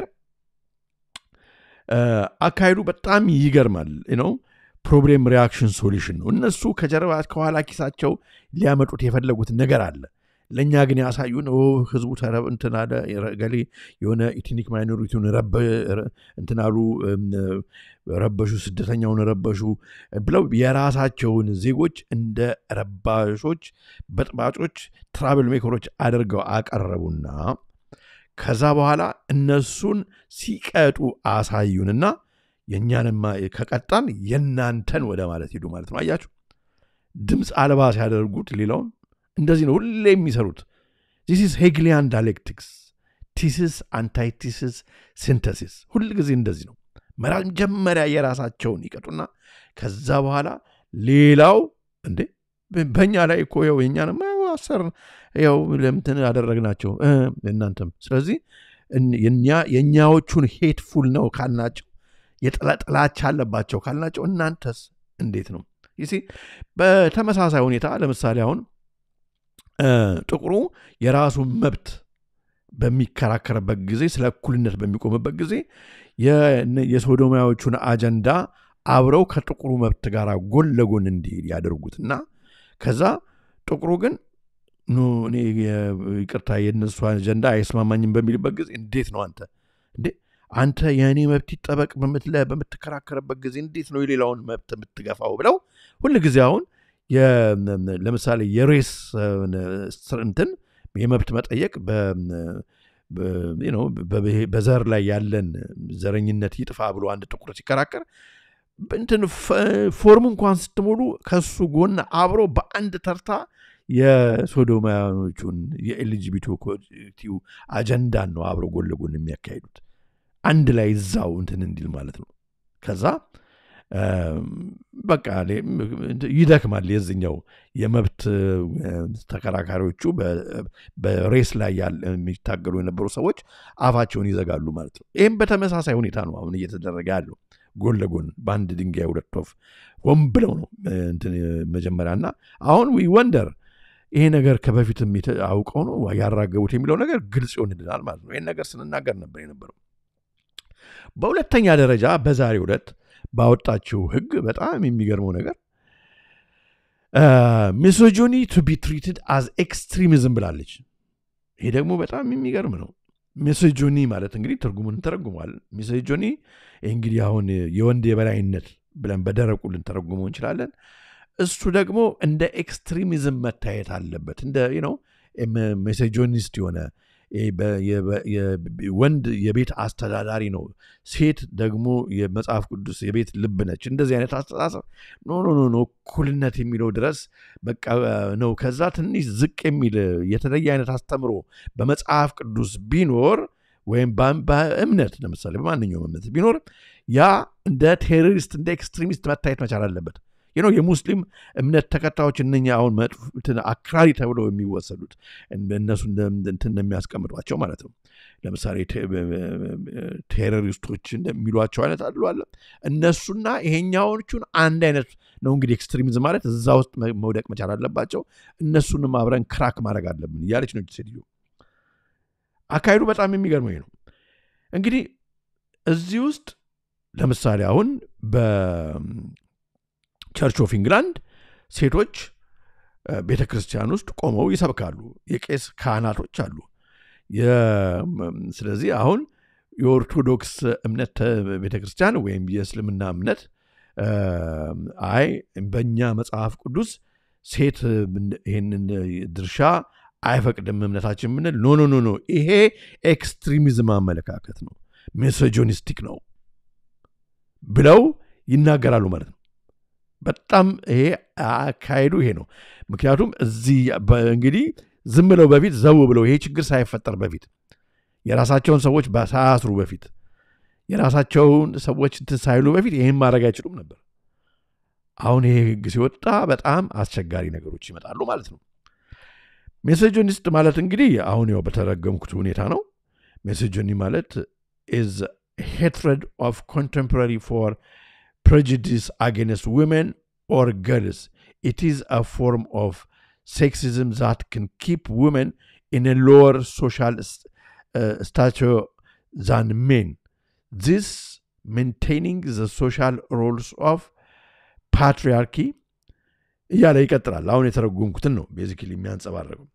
እ፣ አካሄዱ በጣም ይገርማል ነው ፕሮብሌም ሪያክሽን ሶሉሽን ነው። እነሱ ከጀርባ ከኋላ ኪሳቸው ሊያመጡት የፈለጉት ነገር አለ። ለእኛ ግን ያሳዩን ኦ ህዝቡ ተረብ እንትን አለ ገሌ የሆነ ኢትኒክ ማይኖሪቲውን ረበ- ረ- እንትን አሉ እም፣ ረበሹ፣ ስደተኛውን ረበሹ ብለው የራሳቸውን ዜጎች እንደ ረባሾች፣ በጥባጮች፣ ትራብል ሜከሮች አድርገው አቀረቡና ከዛ በኋላ እነሱን ሲቀጡ አሳዩንና የእኛንማ ከቀጣን የእናንተን ወደ ማለት ሂዱ ማለት ነው አያችሁ ድምፅ አልባ ሲያደርጉት ሌላውን እንደዚህ ነው ሁሌ የሚሰሩት ዚስ ኢዝ ሄግሊያን ዳይሌክቲክስ ቲሲስ አንታይቲሲስ ሲንተሲስ ሁል ጊዜ እንደዚህ ነው መጀመሪያ የራሳቸውን ይቀጡና ከዛ በኋላ ሌላው እንዴ በእኛ ላይ እኮ ው የኛንም አሰር ው ለምትን ያደረግናቸው እናንተም ስለዚህ የእኛዎቹን ሄትፉል ነው ካልናቸው የጥላቻ አለባቸው ካልናቸው እናንተስ እንዴት ነው ይሲ በተመሳሳይ ሁኔታ ለምሳሌ አሁን ጥቁሩ የራሱን መብት በሚከራከርበት ጊዜ ስለ እኩልነት በሚቆምበት ጊዜ የሶዶማዎቹን አጀንዳ አብረው ከጥቁሩ መብት ጋር ጎን ለጎን እንዲሄድ ያደርጉትና ከዛ ጥቁሩ ግን እኔ ይቅርታ የእነሱ አጀንዳ አይስማማኝም በሚልበት ጊዜ እንዴት ነው አንተ እንዴ አንተ የእኔ መብት ይጠበቅ በምትከራከርበት ጊዜ እንዴት ነው የሌላውን መብት የምትገፋው ብለው ሁል ጊዜ አሁን ለምሳሌ የሬስ እንትን የመብት መጠየቅ በዘር ላይ ያለን ዘረኝነት ይጥፋ ብሎ አንድ ጥቁር ሲከራከር እንትን ፎርም እንኳን ስትሞሉ ከሱ ጎን አብሮ በአንድ ተርታ የሶዶማያኖቹን የኤልጂቢቲው አጀንዳን ነው አብሮ ጎን ለጎን የሚያካሂዱት አንድ ላይ እዛው እንትን እንዲል ማለት ነው ከዛ በቃ ይደክማል የዝኛው የመብት ተከራካሪዎቹ በሬስ ላይ የሚታገሉ የነበሩ ሰዎች አፋቸውን ይዘጋሉ ማለት ነው ይህም በተመሳሳይ ሁኔታ ነው አሁን እየተደረገ ያለው ጎን ለጎን በአንድ ድንጋይ ሁለት ወፍ ሆን ብለው ነው መጀመሪያ እና አሁን ወንደር ይሄ ነገር ከበፊትም አውቀው ነው ያራገቡት የሚለው ነገር ግልጽ ይሆንልናል ማለት ነው ይህን ነገር ስንናገር ነበር የነበረው በሁለተኛ ደረጃ በዛሬ ሁለት ባወጣችው ህግ በጣም የሚገርመው ነገር ሚሶጆኒ ቱ ቢ ትሪትድ አዝ ኤክስትሪሚዝም ብላለች ይሄ ደግሞ በጣም የሚገርም ነው ሚሶጆኒ ማለት እንግዲህ ትርጉሙን እንተረጉሟል ሚሶጆኒ እንግዲህ አሁን የወንድ የበላይነት ብለን በደረቁ ልንተረጉመው እንችላለን እሱ ደግሞ እንደ ኤክስትሪሚዝም መታየት አለበት እንደ ነው ሜሴጆኒስት የሆነ ወንድ የቤት አስተዳዳሪ ነው ሴት ደግሞ የመጽሐፍ ቅዱስ የቤት ልብ ነች እንደዚህ አይነት አስተሳሰብ ኖ ኖ ኖ እኩልነት የሚለው ድረስ በቃ ነው ከዛ ትንሽ ዝቅ የሚል የተለየ አይነት አስተምሮ በመጽሐፍ ቅዱስ ቢኖር ወይም በእምነት ለምሳሌ በማንኛውም እምነት ቢኖር ያ እንደ ቴሮሪስት እንደ ኤክስትሪሚስት መታየት መቻል አለበት ነው የሙስሊም እምነት ተከታዮች እነኛ አሁን አክራሪ ተብለው የሚወሰዱት እነሱ እንትን የሚያስቀምጧቸው ማለት ነው ለምሳሌ ቴሮሪስቶች እንደሚሏቸው አይነት አሉ አለ እነሱና ይሄኛዎቹን አንድ አይነት ነው እንግዲህ ኤክስትሪሚዝም ማለት እዛ ውስጥ መውደቅ መቻል አለባቸው እነሱንም አብረን ክራክ ማድረግ አለብን እያለች ነው ሴትዮ አካሄዱ በጣም የሚገርመኝ ነው እንግዲህ እዚህ ውስጥ ለምሳሌ አሁን ቸርች ኦፍ ኢንግላንድ ሴቶች ቤተ ክርስቲያን ውስጥ ቆመው ይሰብካሉ የቄስ ካህናቶች አሉ ስለዚህ አሁን የኦርቶዶክስ እምነት ቤተ ክርስቲያን ወይም የእስልምና እምነት አይ በእኛ መጽሐፍ ቅዱስ ሴት ይህንን ድርሻ አይፈቅድም እምነታችን ምንል ኖ ኖ ኖ ኖ ይሄ ኤክስትሪሚዝም አመለካከት ነው ሜሶጆኒስቲክ ነው ብለው ይናገራሉ ማለት ነው በጣም ይሄ አካሄዱ ይሄ ነው ምክንያቱም እዚህ እንግዲህ ዝም ብለው በፊት ዘው ብለው ይሄ ችግር ሳይፈጠር በፊት የራሳቸውን ሰዎች ሳያስሩ በፊት የራሳቸውን ሰዎች እንትን ሳይሉ በፊት ይህን ማድረግ አይችሉም ነበር አሁን ይሄ ህግ ሲወጣ በጣም አስቸጋሪ ነገሮች ይመጣሉ ማለት ነው ሜሴጆኒስት ማለት እንግዲህ አሁን ያው በተረገምኩት ሁኔታ ነው ሜሴጆኒ ማለት ኢዝ ሄትረድ ኦፍ ኮንቴምፖራሪ ፎር prejudice against women or girls. It is a form of sexism that can keep women in a lower social uh, stature than men. This maintaining the social roles of patriarchy እያለ ይቀጥላል አሁን የተረጎምኩትን ነው ቤዚክሊ የሚያንጸባረቀው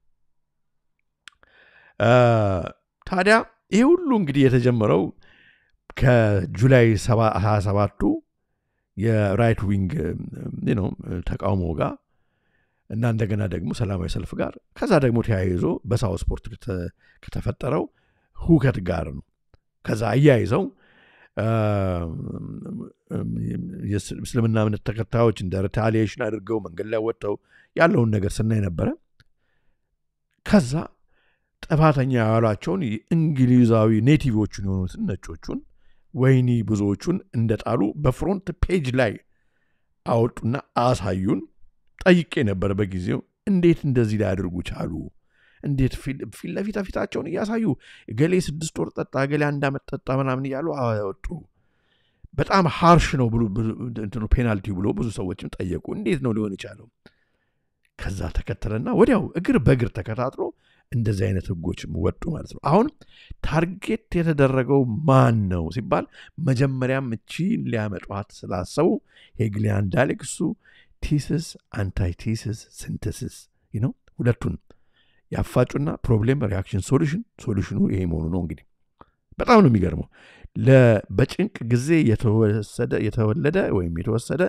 ታዲያ ይህ ሁሉ እንግዲህ የተጀመረው ከጁላይ 27ቱ የራይት ዊንግ ነው ተቃውሞ ጋር እና እንደገና ደግሞ ሰላማዊ ሰልፍ ጋር ከዛ ደግሞ ተያይዞ በሳው ስፖርት ከተፈጠረው ሁከት ጋር ነው ከዛ አያይዘው የእስልምና እምነት ተከታዮች እንደ ሪታሊዬሽን አድርገው መንገድ ላይ ወጥተው ያለውን ነገር ስናይ ነበረ። ከዛ ጥፋተኛ ያሏቸውን እንግሊዛዊ ኔቲቮቹን የሆኑትን ነጮቹን ወይኒ ብዙዎቹን እንደጣሉ በፍሮንት ፔጅ ላይ አወጡና አሳዩን። ጠይቄ ነበር በጊዜው እንዴት እንደዚህ ሊያደርጉ ቻሉ? እንዴት ፊት ለፊት ፊታቸውን እያሳዩ ገሌ ስድስት ወር ጠጣ፣ ገሌ አንድ ዓመት ጠጣ ምናምን እያሉ አወጡ። በጣም ሃርሽ ነው ብሎ እንትኑ ፔናልቲው ብሎ ብዙ ሰዎችም ጠየቁ። እንዴት ነው ሊሆን የቻለው? ከዛ ተከተለና ወዲያው እግር በእግር ተከታትሎ እንደዚህ አይነት ህጎች ወጡ ማለት ነው። አሁን ታርጌት የተደረገው ማን ነው ሲባል መጀመሪያም እቺን ሊያመጧት ስላሰቡ ሄግሊያን ዳይሌክሱ ቲስስ አንታይቲስስ ሲንተሲስ ነው ሁለቱን ያፋጩና ፕሮብሌም ሪያክሽን ሶሉሽን ሶሉሽኑ ይሄ መሆኑ ነው። እንግዲህ በጣም ነው የሚገርመው። በጭንቅ ጊዜ የተወለደ ወይም የተወሰደ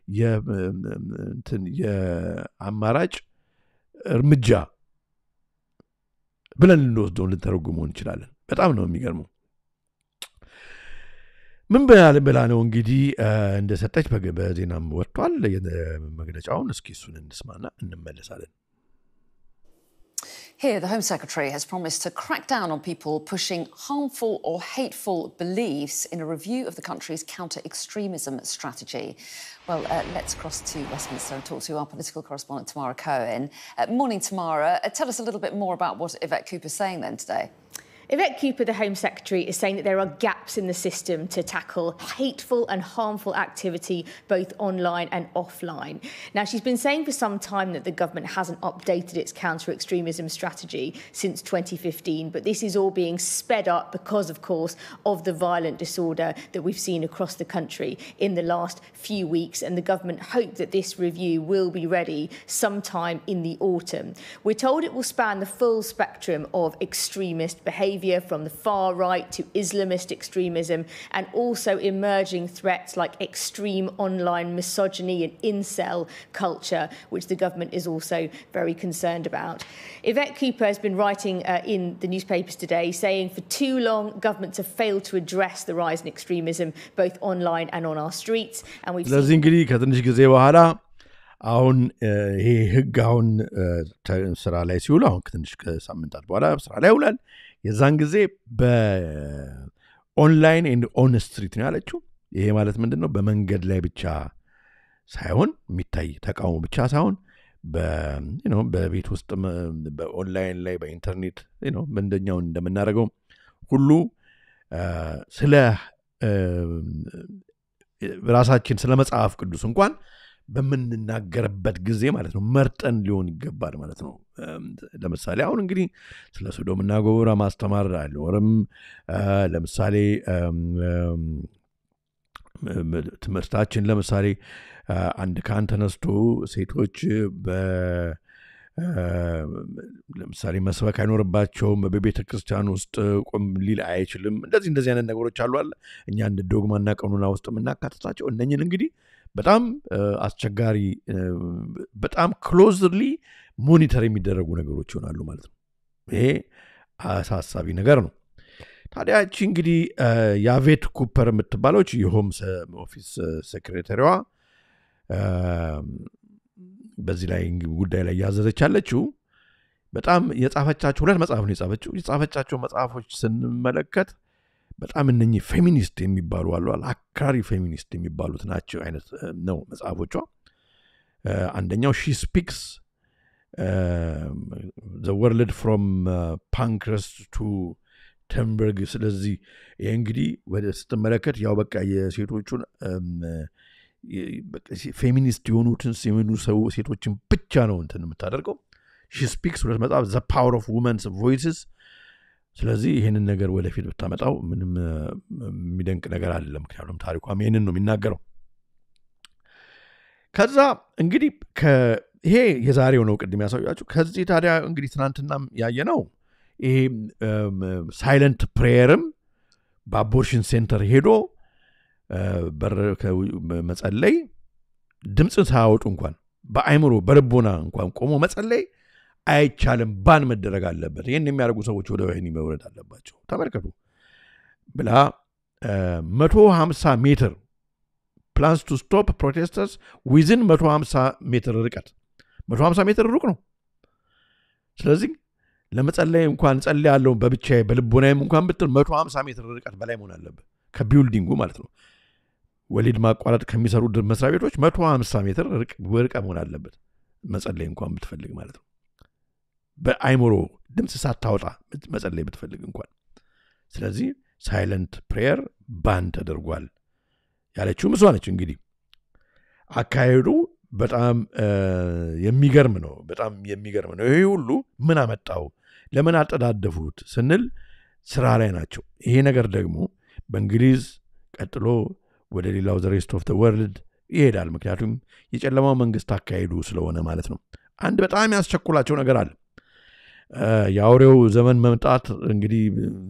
የአማራጭ እርምጃ ብለን ልንወስደው ልንተረጉመው እንችላለን። በጣም ነው የሚገርመው። ምን ብላ ነው እንግዲህ እንደሰጠች በዜናም ወጥቷል መግለጫውን። እስኪ እሱን እንስማና እንመለሳለን። Here, the Home Secretary has promised to crack down on people pushing harmful or hateful beliefs in a review of the country's counter extremism strategy. Well, uh, let's cross to Westminster and talk to our political correspondent, Tamara Cohen. Uh, morning, Tamara. Uh, tell us a little bit more about what Yvette Cooper's saying then today. Yvette Cooper, the Home Secretary, is saying that there are gaps in the system to tackle hateful and harmful activity both online and offline. Now, she's been saying for some time that the government hasn't updated its counter extremism strategy since 2015, but this is all being sped up because, of course, of the violent disorder that we've seen across the country in the last few weeks. And the government hope that this review will be ready sometime in the autumn. We're told it will span the full spectrum of extremist behaviour from the far right to Islamist extremism and also emerging threats like extreme online misogyny and incel culture, which the government is also very concerned about. Yvette Cooper has been writing uh, in the newspapers today saying for too long governments have failed to address the rise in extremism both online and on our streets. And we've ስለዚህ እንግዲህ ከትንሽ ጊዜ በኋላ አሁን ይሄ ህግ አሁን ስራ ላይ ሲውል አሁን ከትንሽ ሳምንታት በኋላ ስራ ላይ ይውላል። የዛን ጊዜ በኦንላይን ኤንድ ኦን ስትሪት ነው ያለችው። ይሄ ማለት ምንድን ነው? በመንገድ ላይ ብቻ ሳይሆን የሚታይ ተቃውሞ ብቻ ሳይሆን በቤት ውስጥ በኦንላይን ላይ በኢንተርኔት እንደኛው እንደምናደርገው ሁሉ ስለ ራሳችን ስለ መጽሐፍ ቅዱስ እንኳን በምንናገርበት ጊዜ ማለት ነው መርጠን ሊሆን ይገባል ማለት ነው። ለምሳሌ አሁን እንግዲህ ስለ ሶዶምና ገሞራ ማስተማር አይኖርም። ለምሳሌ ትምህርታችን ለምሳሌ አንድ ካህን ተነስቶ ሴቶች ለምሳሌ መስበክ አይኖርባቸውም፣ በቤተ ክርስቲያን ውስጥ ቆም ሊል አይችልም። እንደዚህ እንደዚህ አይነት ነገሮች አሉ አለ እኛ እንደ ዶግማና ቀኑና ውስጥ የምናካትታቸው እነኝን እንግዲህ በጣም አስቸጋሪ በጣም ክሎዝሊ ሞኒተር የሚደረጉ ነገሮች ይሆናሉ ማለት ነው። ይሄ አሳሳቢ ነገር ነው። ታዲያ እቺ እንግዲህ የአቬት ኩፐር የምትባለች የሆም ኦፊስ ሴክሬታሪዋ በዚህ ላይ ጉዳይ ላይ እያዘዘች ያለችው በጣም የጻፈቻቸው ሁለት መጽሐፍ ነው የጻፈችው። የጻፈቻቸው መጽሐፎች ስንመለከት በጣም እነኚህ ፌሚኒስት የሚባሉ አሉ አክራሪ ፌሚኒስት የሚባሉት ናቸው አይነት ነው መጽሐፎቿ። አንደኛው ሺ ስፒክስ ዘ ወርልድ ፍሮም ፓንክረስ ቱ ተንበርግ። ስለዚህ ይህ እንግዲህ ወደ ስትመለከት ያው በቃ የሴቶቹን ፌሚኒስት የሆኑትን የሚሉ ሰው ሴቶችን ብቻ ነው እንትን የምታደርገው። ሺ ስፒክስ ሁለት መጽሐፍ ዘ ፓወር ኦፍ ውመንስ ቮይስስ ስለዚህ ይህንን ነገር ወደፊት ብታመጣው ምንም የሚደንቅ ነገር አይደለም። ምክንያቱም ታሪኳም ይህንን ነው የሚናገረው። ከዛ እንግዲህ ይሄ የዛሬው ነው ቅድም ያሳያችሁ። ከዚህ ታዲያ እንግዲህ ትናንትናም ያየ ነው ይሄ ሳይለንት ፕሬየርም በአቦርሽን ሴንተር ሄዶ በር መጸለይ ድምፅን ሳያወጡ እንኳን በአይምሮ በልቦና እንኳን ቆሞ መጸለይ አይቻልም፣ ባን መደረግ አለበት። ይህን የሚያደርጉ ሰዎች ወደ ወህኒ መውረድ አለባቸው። ተመልከቱ ብላ መቶ ሀምሳ ሜትር ፕላንስ ቱ ስቶፕ ፕሮቴስተርስ ዊዝን መቶ ሀምሳ ሜትር ርቀት መቶ ሀምሳ ሜትር ሩቅ ነው ስለዚህ ለመጸለይ እንኳን ጸልይ ያለውን በብቻዬ በልቦናዬም እንኳን ብትል መቶ ሀምሳ ሜትር ርቀት በላይ መሆን አለብህ ከቢውልዲንጉ ማለት ነው ወሊድ ማቋረጥ ከሚሰሩ መስሪያ ቤቶች መቶ ሀምሳ ሜትር ርቀ መሆን አለበት መጸለይ እንኳን ብትፈልግ ማለት ነው በአይምሮ ድምፅ ሳታወጣ መጸለይ ብትፈልግ እንኳን ስለዚህ ሳይለንት ፕሬየር ባን ተደርጓል ያለችውም እሷ ነች እንግዲህ አካሄዱ በጣም የሚገርም ነው በጣም የሚገርም ነው ይሄ ሁሉ ምን አመጣው ለምን አጠዳደፉት ስንል ስራ ላይ ናቸው ይሄ ነገር ደግሞ በእንግሊዝ ቀጥሎ ወደ ሌላው ዘሬስት ኦፍ ወርልድ ይሄዳል ምክንያቱም የጨለማው መንግስት አካሄዱ ስለሆነ ማለት ነው አንድ በጣም ያስቸኩላቸው ነገር አለ የአውሬው ዘመን መምጣት እንግዲህ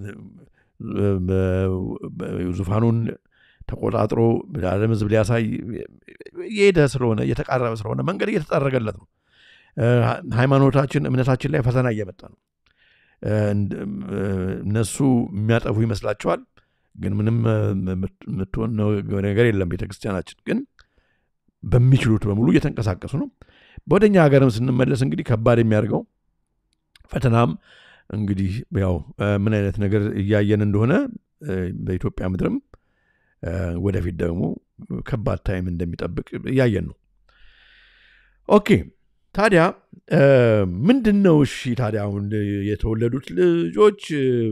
ዙፋኑን ተቆጣጥሮ ለዓለም ህዝብ ሊያሳይ የሄደ ስለሆነ እየተቃረበ ስለሆነ መንገድ እየተጠረገለት ነው ሃይማኖታችን እምነታችን ላይ ፈተና እየመጣ ነው እነሱ የሚያጠፉ ይመስላቸዋል ግን ምንም የምትሆን ነገር የለም ቤተክርስቲያናችን ግን በሚችሉት በሙሉ እየተንቀሳቀሱ ነው ወደኛ ሀገርም ስንመለስ እንግዲህ ከባድ የሚያደርገው ፈተናም እንግዲህ ያው ምን አይነት ነገር እያየን እንደሆነ በኢትዮጵያ ምድርም ወደፊት ደግሞ ከባድ ታይም እንደሚጠብቅ እያየን ነው ኦኬ ታዲያ ምንድን ነው እሺ ታዲያ አሁን የተወለዱት ልጆች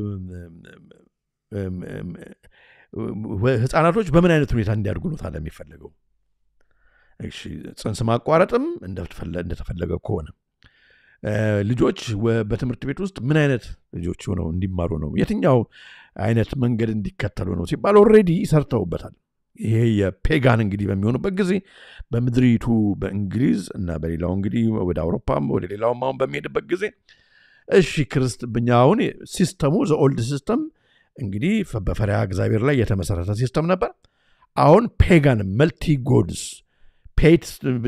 ህፃናቶች በምን አይነት ሁኔታ እንዲያድጉ ነው ታዲያ የሚፈለገው ጽንስ ማቋረጥም እንደተፈለገ ከሆነ ልጆች በትምህርት ቤት ውስጥ ምን አይነት ልጆች ሆነው እንዲማሩ ነው የትኛው አይነት መንገድ እንዲከተሉ ነው ሲባል ኦሬዲ ሰርተውበታል ይሄ የፔጋን እንግዲህ በሚሆኑበት ጊዜ በምድሪቱ በእንግሊዝ እና በሌላው እንግዲህ ወደ አውሮፓም ወደ ሌላውም አሁን በሚሄድበት ጊዜ እሺ ክርስትብኛ አሁን ሲስተሙ ዘኦልድ ሲስተም እንግዲህ በፈሪያ እግዚአብሔር ላይ የተመሰረተ ሲስተም ነበር አሁን ፔጋን መልቲ ጎድስ ፔት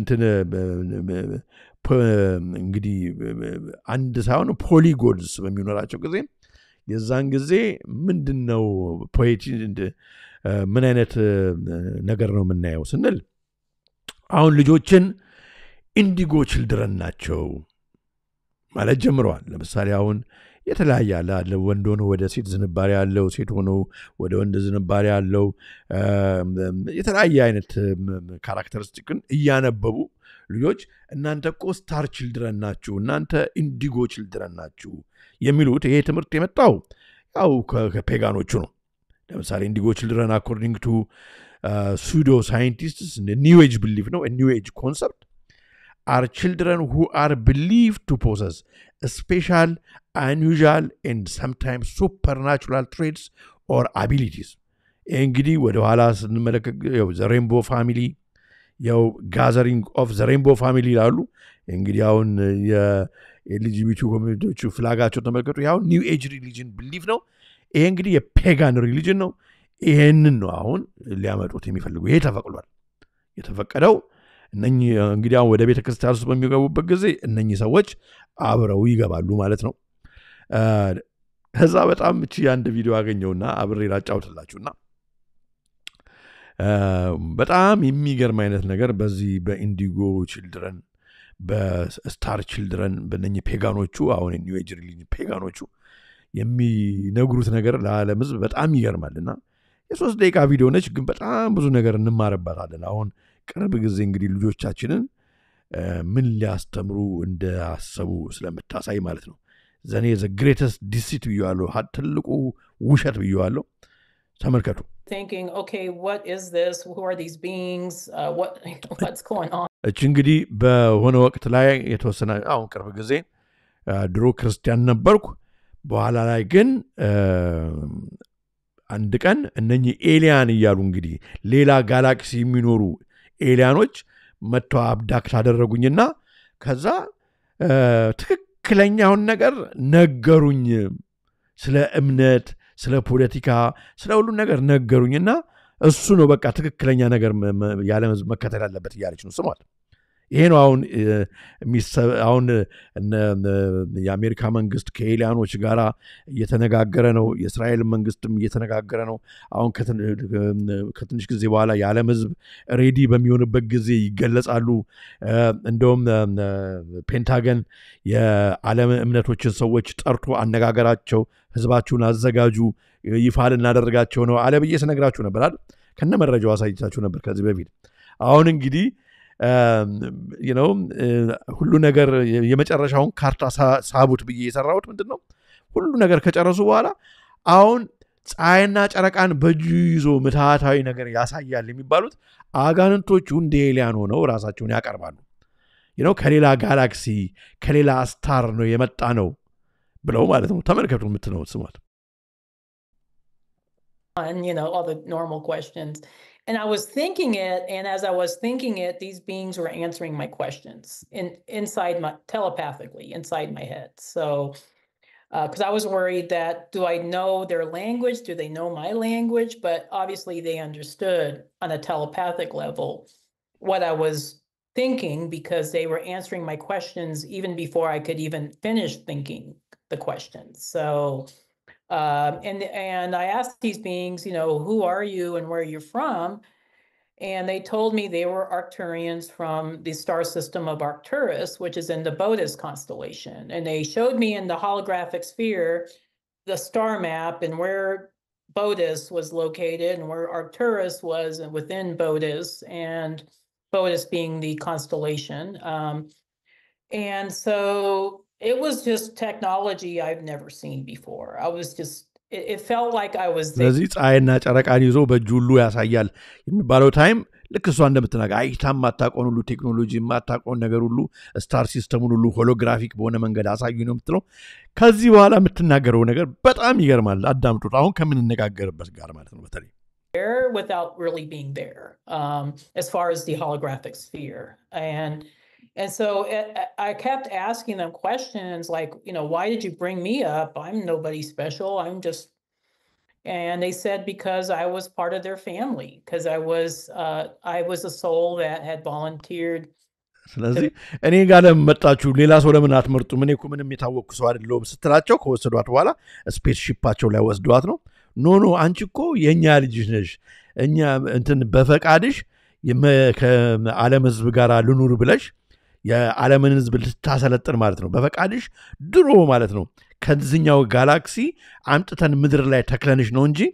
እንግዲህ አንድ ሳይሆን ፖሊጎድስ በሚኖራቸው ጊዜ የዛን ጊዜ ምንድን ነው ፖቲ ምን አይነት ነገር ነው የምናየው ስንል አሁን ልጆችን ኢንዲጎ ችልድረን ናቸው ማለት ጀምረዋል ለምሳሌ አሁን የተለያየ አለ አለ ወንድ ሆኖ ወደ ሴት ዝንባሬ ያለው ሴት ሆኖ ወደ ወንድ ዝንባሬ ያለው የተለያየ አይነት ካራክተሪስቲክን እያነበቡ ልጆች እናንተ እኮ ስታር ችልድረን ናችሁ እናንተ ኢንዲጎ ችልድረን ናችሁ የሚሉት ይሄ ትምህርት የመጣው ያው ከፔጋኖቹ ነው ለምሳሌ ኢንዲጎ ችልድረን አኮርዲንግ ቱ ሱዶ ሳይንቲስትስ ኒው ኤጅ ብሊፍ ነው ኒው ኤጅ ኮንሰፕት are children who are believed to possess special, unusual, and sometimes supernatural traits or abilities. እንግዲህ ወደ ኋላ ስንመለከት ዘሬንቦ ፋሚሊ ያው ጋዘሪንግ ኦፍ ዘሬንቦ ፋሚሊ ይላሉ እንግዲህ አሁን የኤልጂቢቲ ኮሚኒቲዎቹ ፍላጋቸው ተመልከቱ ያው ኒው ኤጅ ሪሊጅን ብሊፍ ነው ይሄ እንግዲህ የፔጋን ሪሊጅን ነው ይሄንን ነው አሁን ሊያመጡት የሚፈልጉ ይሄ ተፈቅዷል የተፈቀደው እነኚህ እንግዲህ አሁን ወደ ቤተ ክርስቲያን ውስጥ በሚገቡበት ጊዜ እነኚህ ሰዎች አብረው ይገባሉ ማለት ነው ከዛ በጣም እቺ አንድ ቪዲዮ አገኘውና አብሬ ላጫውትላችሁና በጣም የሚገርም አይነት ነገር በዚህ በኢንዲጎ ችልድረን በስታር ችልድረን በነኚህ ፔጋኖቹ አሁን ኒው ኤጅ ሪሊጅን ፔጋኖቹ የሚነግሩት ነገር ለዓለም ህዝብ በጣም ይገርማል እና የሶስት ደቂቃ ቪዲዮ ነች ግን በጣም ብዙ ነገር እንማርባታለን አሁን ቅርብ ጊዜ እንግዲህ ልጆቻችንን ምን ሊያስተምሩ እንዳሰቡ ስለምታሳይ ማለት ነው ዘኔ ዘ ግሬተስት ዲሲት ብየዋለሁ ትልቁ ውሸት ብየዋለሁ ተመልከቱ thinking, okay, what is this? Who are these beings? Uh, what what's going on? እች እንግዲህ በሆነ ወቅት ላይ የተወሰነ አሁን ቅርብ ጊዜ ድሮ ክርስቲያን ነበርኩ በኋላ ላይ ግን አንድ ቀን እነኚህ ኤሊያን እያሉ እንግዲህ ሌላ ጋላክሲ የሚኖሩ ኤሊያኖች መጥተው አብዳክት አደረጉኝና ከዛ ትክክለኛውን ነገር ነገሩኝ ስለ እምነት ስለ ፖለቲካ ስለ ሁሉም ነገር ነገሩኝና እሱ ነው በቃ ትክክለኛ ነገር የዓለም ህዝብ መከተል ያለበት እያለች ነው ስሟል ይሄ ነው አሁን አሁን የአሜሪካ መንግስት ከኤሊያኖች ጋር እየተነጋገረ ነው። የእስራኤል መንግስትም እየተነጋገረ ነው። አሁን ከትንሽ ጊዜ በኋላ የዓለም ህዝብ ሬዲ በሚሆንበት ጊዜ ይገለጻሉ። እንደውም ፔንታገን የዓለም እምነቶችን ሰዎች ጠርቶ አነጋገራቸው፣ ህዝባችሁን አዘጋጁ፣ ይፋ ልናደርጋቸው ነው አለ ብዬ ስነግራችሁ ነበር አይደል? ከነ መረጃው አሳይቻችሁ ነበር ከዚህ በፊት። አሁን እንግዲህ ነው ሁሉ ነገር የመጨረሻውን ካርታ ሳቡት ብዬ የሰራሁት ምንድን ነው ሁሉ ነገር ከጨረሱ በኋላ አሁን ፀሐይና ጨረቃን በእጁ ይዞ ምትሃታዊ ነገር ያሳያል የሚባሉት አጋንንቶቹ እንደ ኤሊያን ሆነው ራሳቸውን ያቀርባሉ ነው ከሌላ ጋላክሲ ከሌላ ስታር ነው የመጣ ነው ብለው ማለት ነው ተመልከቱ የምትነው ስሟት and you know all the normal questions and i was thinking it and as i was thinking it these beings were answering my questions in inside my telepathically inside my head so because uh, i was worried that do i know their language do they know my language but obviously they understood on a telepathic level what i was thinking because they were answering my questions even before i could even finish thinking the questions so um, and and I asked these beings, you know, who are you and where you're from? And they told me they were Arcturians from the star system of Arcturus, which is in the Bodas constellation. And they showed me in the holographic sphere the star map and where Bodas was located and where Arcturus was within Bodas, and Bodas being the constellation. Um, and so it was just technology I've never seen before. I was just it, it felt like I was there. ስለዚህ ፀሐይና ጨረቃን ይዞ በእጁ ሁሉ ያሳያል የሚባለው ታይም ልክ እሷ እንደምትናገር አይታ የማታውቀውን ሁሉ ቴክኖሎጂ የማታውቀውን ነገር ሁሉ ስታር ሲስተሙን ሁሉ ሆሎግራፊክ በሆነ መንገድ አሳዩ ነው የምትለው። ከዚህ በኋላ የምትናገረው ነገር በጣም ይገርማል። አዳምጡት። አሁን ከምንነጋገርበት ጋር ማለት ነው በተለይ there without really being there um, as far as the holographic sphere and and so it, I kept asking them questions like, you know, why did you bring me up? I'm nobody special. I'm just, and they said because I was part of their family, because I was, uh, I was a soul that had volunteered. ስለዚህ እኔ ጋር ለምን መጣችሁ? ሌላ ሰው ለምን አትመርጡም? እኔ እኮ ምንም የታወቅኩ ሰው አይደለሁም ስትላቸው ከወሰዷት በኋላ ስፔስ ሺፓቸው ላይ ወስዷት ነው። ኖ ኖ አንቺ እኮ የእኛ ልጅ ነሽ፣ እኛ እንትን በፈቃድሽ ከዓለም ህዝብ ጋር ልኑር ብለሽ የዓለምን ህዝብ ልታሰለጥን ማለት ነው። በፈቃድሽ ድሮ ማለት ነው ከዚኛው ጋላክሲ አምጥተን ምድር ላይ ተክለንሽ ነው እንጂ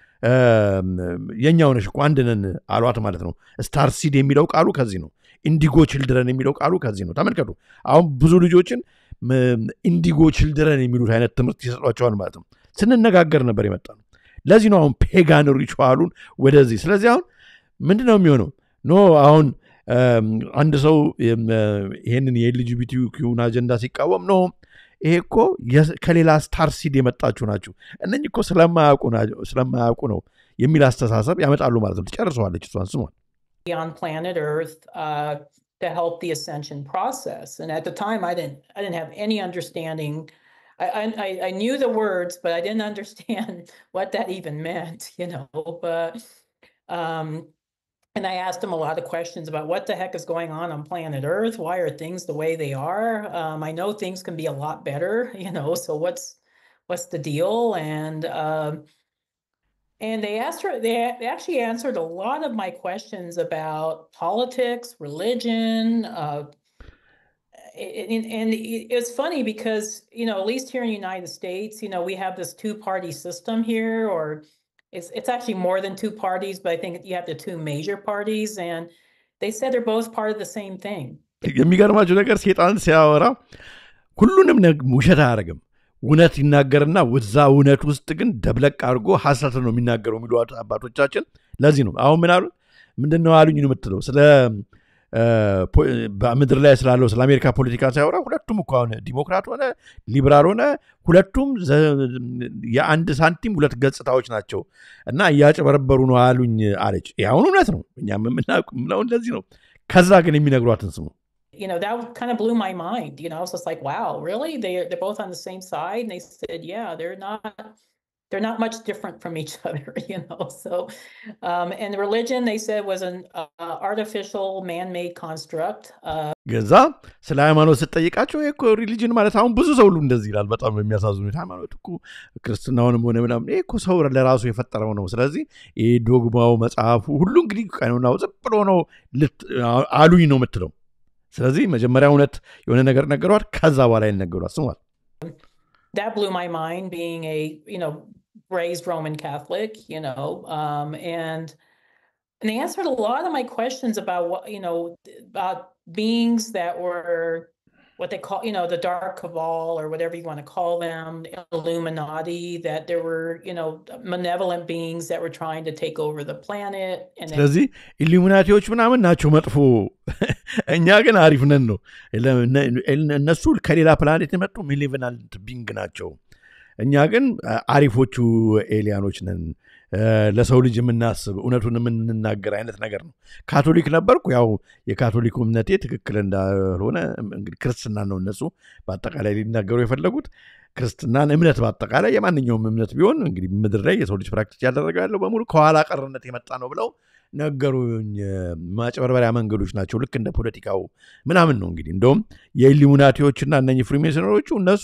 የእኛው ነሽ እኮ አንድ ነን አሏት ማለት ነው። ስታር ሲድ የሚለው ቃሉ ከዚህ ነው። ኢንዲጎ ችልድረን የሚለው ቃሉ ከዚህ ነው። ተመልከቱ። አሁን ብዙ ልጆችን ኢንዲጎ ችልድረን የሚሉት አይነት ትምህርት ይሰጧቸዋል ማለት ነው። ስንነጋገር ነበር የመጣ ነው። ለዚህ ነው አሁን ፔጋን ሪቹዋሉን ወደዚህ። ስለዚህ አሁን ምንድን ነው የሚሆነው? ኖ አሁን አንድ ሰው ይህንን የኤልጂቢቲ ኪውን አጀንዳ ሲቃወም ነው ይሄ እኮ ከሌላ ስታር ሲድ የመጣችሁ ናችሁ እነኝ እኮ ስለማያውቁ ነው የሚል አስተሳሰብ ያመጣሉ ማለት ነው። ትጨርሰዋለች እሷን ስሟን on planet Earth uh, to help the ascension process. And at the time, I didn't I didn't have any understanding. I, I I knew the words, but I didn't understand what that even meant, you know. But um, and I asked him a lot of questions about what the heck is going on on planet Earth. Why are things the way they are? Um, I know things can be a lot better, you know. So what's what's the deal? And um, and they asked her. They, they actually answered a lot of my questions about politics, religion. Uh, and, and it's funny because you know, at least here in the United States, you know, we have this two-party system here, or it's it's actually more than two parties, but I think you have the two major parties, and they said they're both part of the same thing. የሚገርማችሁ ነገር ሴጣን ሲያወራ ሁሉንም ውሸት አያደርግም። እውነት ይናገርና ወዛ እውነት ውስጥ ግን ደብለቅ አድርጎ ሀሰት ነው የሚናገረው የሚሉ አባቶቻችን። ለዚህ ነው አሁን ምን አሉ ምንድን ነው አሉኝ ነው የምትለው ስለ በምድር ላይ ስላለው ስለ አሜሪካ ፖለቲካ ሲያወራ ሁለቱም እኮ አሁን ዲሞክራት ሆነ ሊበራል ሆነ ሁለቱም የአንድ ሳንቲም ሁለት ገጽታዎች ናቸው እና እያጨበረበሩ ነው አሉኝ አለች። አሁን እውነት ነው፣ እኛም የምናውቀው እንደዚህ ነው። ከዛ ግን የሚነግሯትን ስሙ you know that kind of blew my mind you know i was just like wow really they, they're both on the same side and they said yeah they're not they're not much different from each other, you know. So, um, and religion they said was an uh, artificial man-made construct. Uh, ገዛ ስለ ሃይማኖት ስጠይቃቸው ይሄ እኮ ሪሊጅን ማለት አሁን ብዙ ሰው ሁሉ እንደዚህ ይላል። በጣም የሚያሳዝኑ ሃይማኖት እኮ ክርስትናውንም ሆነ ምናምን ይሄ እኮ ሰው ለራሱ የፈጠረው ነው። ስለዚህ ይህ ዶግማው መጽሐፉ ሁሉ እንግዲህ ቀኖናው ዝም ብሎ ነው ልት- አሉኝ ነው የምትለው። ስለዚህ መጀመሪያ እውነት የሆነ ነገር ነገሯት፣ ከዛ በኋላ ይነገሯት ስሟል። that blew my mind being a you know raised roman catholic you know um and and they answered a lot of my questions about what you know about beings that were what they call you know the dark cabal or whatever you want to call them illuminati that there were you know malevolent beings that were trying to take over the planet and then ስለዚህ ኢሉሚናቲዎች ምናምን ናቸው መጥፎ፣ እኛ ግን አሪፍ ነን ነው። እነሱ ከሌላ ፕላኔት የመጡ ሚሊቨናንት ቢንግ ናቸው። እኛ ግን አሪፎቹ ኤሊያኖች ነን፣ ለሰው ልጅ የምናስብ እውነቱን የምንናገር አይነት ነገር ነው። ካቶሊክ ነበርኩ። ያው የካቶሊኩ እምነቴ ትክክል እንዳልሆነ እንግዲህ ክርስትና ነው እነሱ በአጠቃላይ ሊናገሩ የፈለጉት ክርስትናን እምነት በአጠቃላይ የማንኛውም እምነት ቢሆን እንግዲህ ምድር ላይ የሰው ልጅ ፕራክቲስ ያደረገ ያለው በሙሉ ከኋላ ቀርነት የመጣ ነው ብለው ነገሩኝ። ማጭበርበሪያ መንገዶች ናቸው፣ ልክ እንደ ፖለቲካው ምናምን ነው። እንግዲህ እንደውም የኢሉሚናቲዎችና እነኚህ ፍሪሜሰነሮቹ እነሱ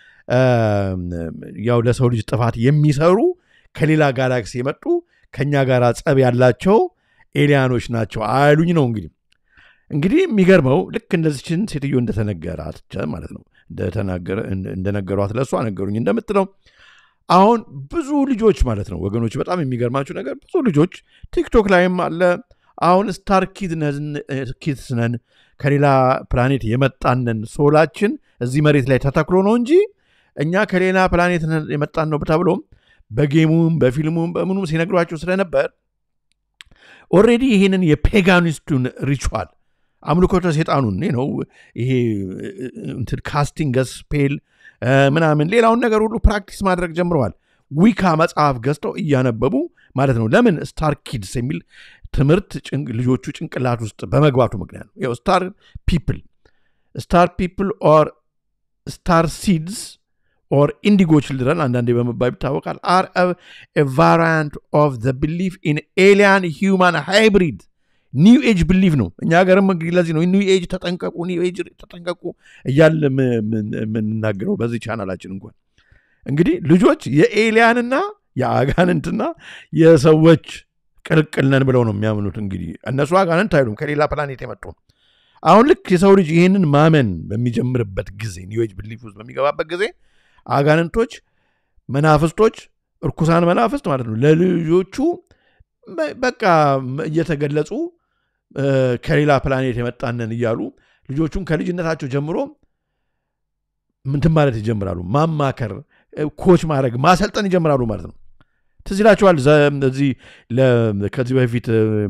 ያው ለሰው ልጅ ጥፋት የሚሰሩ ከሌላ ጋላክሲ የመጡ ከኛ ጋር ጸብ ያላቸው ኤሊያኖች ናቸው አሉኝ ነው እንግዲህ እንግዲህ የሚገርመው ልክ እንደዚችን ሴትዮ እንደተነገራት ማለት ነው እንደነገሯት ለእሷ ነገሩኝ እንደምትለው አሁን ብዙ ልጆች ማለት ነው ወገኖች፣ በጣም የሚገርማችሁ ነገር ብዙ ልጆች ቲክቶክ ላይም አለ። አሁን ስታር ኪድስ ነን ከሌላ ፕላኔት የመጣንን ሶላችን እዚህ መሬት ላይ ተተክሎ ነው እንጂ እኛ ከሌላ ፕላኔት የመጣን ነው ተብሎ በጌሙም በፊልሙም በምኑም ሲነግሯቸው ስለነበር ኦሬዲ ይህንን የፔጋኒስቱን ሪቹዋል አምልኮተ ሴጣኑን ነው ይሄ እንትን ካስቲንግ ስፔል ምናምን ሌላውን ነገር ሁሉ ፕራክቲስ ማድረግ ጀምረዋል። ዊካ መጽሐፍ ገዝተው እያነበቡ ማለት ነው። ለምን ስታር ኪድስ የሚል ትምህርት ልጆቹ ጭንቅላት ውስጥ በመግባቱ ምክንያት ነው። ያው ስታር ፒፕል ስታር ፒፕል ኦር ስታር ሲድስ ኦር ኢንዲጎ ችልድረን አንዳንዴ በመባል ይታወቃል። አር ቫሪያንት ኦፍ ዘ ቢሊፍ ኢን ኤሊያን ሂውማን ሃይብሪድ ኒው ኤጅ ብሊቭ ነው። እኛ ሀገርም እንግዲህ ለዚህ ነው ኒው ኤጅ ተጠንቀቁ፣ ኒው ኤጅ ተጠንቀቁ እያለ የምንናገረው በዚህ ቻናላችን እንኳን እንግዲህ ልጆች የኤሊያንና የአጋንንትና የሰዎች ቅልቅል ነን ብለው ነው የሚያምኑት። እንግዲህ እነሱ አጋንንት አይሉም፣ ከሌላ ፕላኔት የመጡ አሁን ልክ የሰው ልጅ ይህንን ማመን በሚጀምርበት ጊዜ ኒው ኤጅ ብሊፍ ውስጥ በሚገባበት ጊዜ አጋንንቶች፣ መናፍስቶች፣ እርኩሳን መናፍስት ማለት ነው ለልጆቹ በቃ እየተገለጹ ከሌላ ፕላኔት የመጣነን እያሉ ልጆቹን ከልጅነታቸው ጀምሮ ምንትን ማለት ይጀምራሉ። ማማከር፣ ኮች ማድረግ፣ ማሰልጠን ይጀምራሉ ማለት ነው። ትዝ ይላችኋል እዚህ ከዚህ በፊት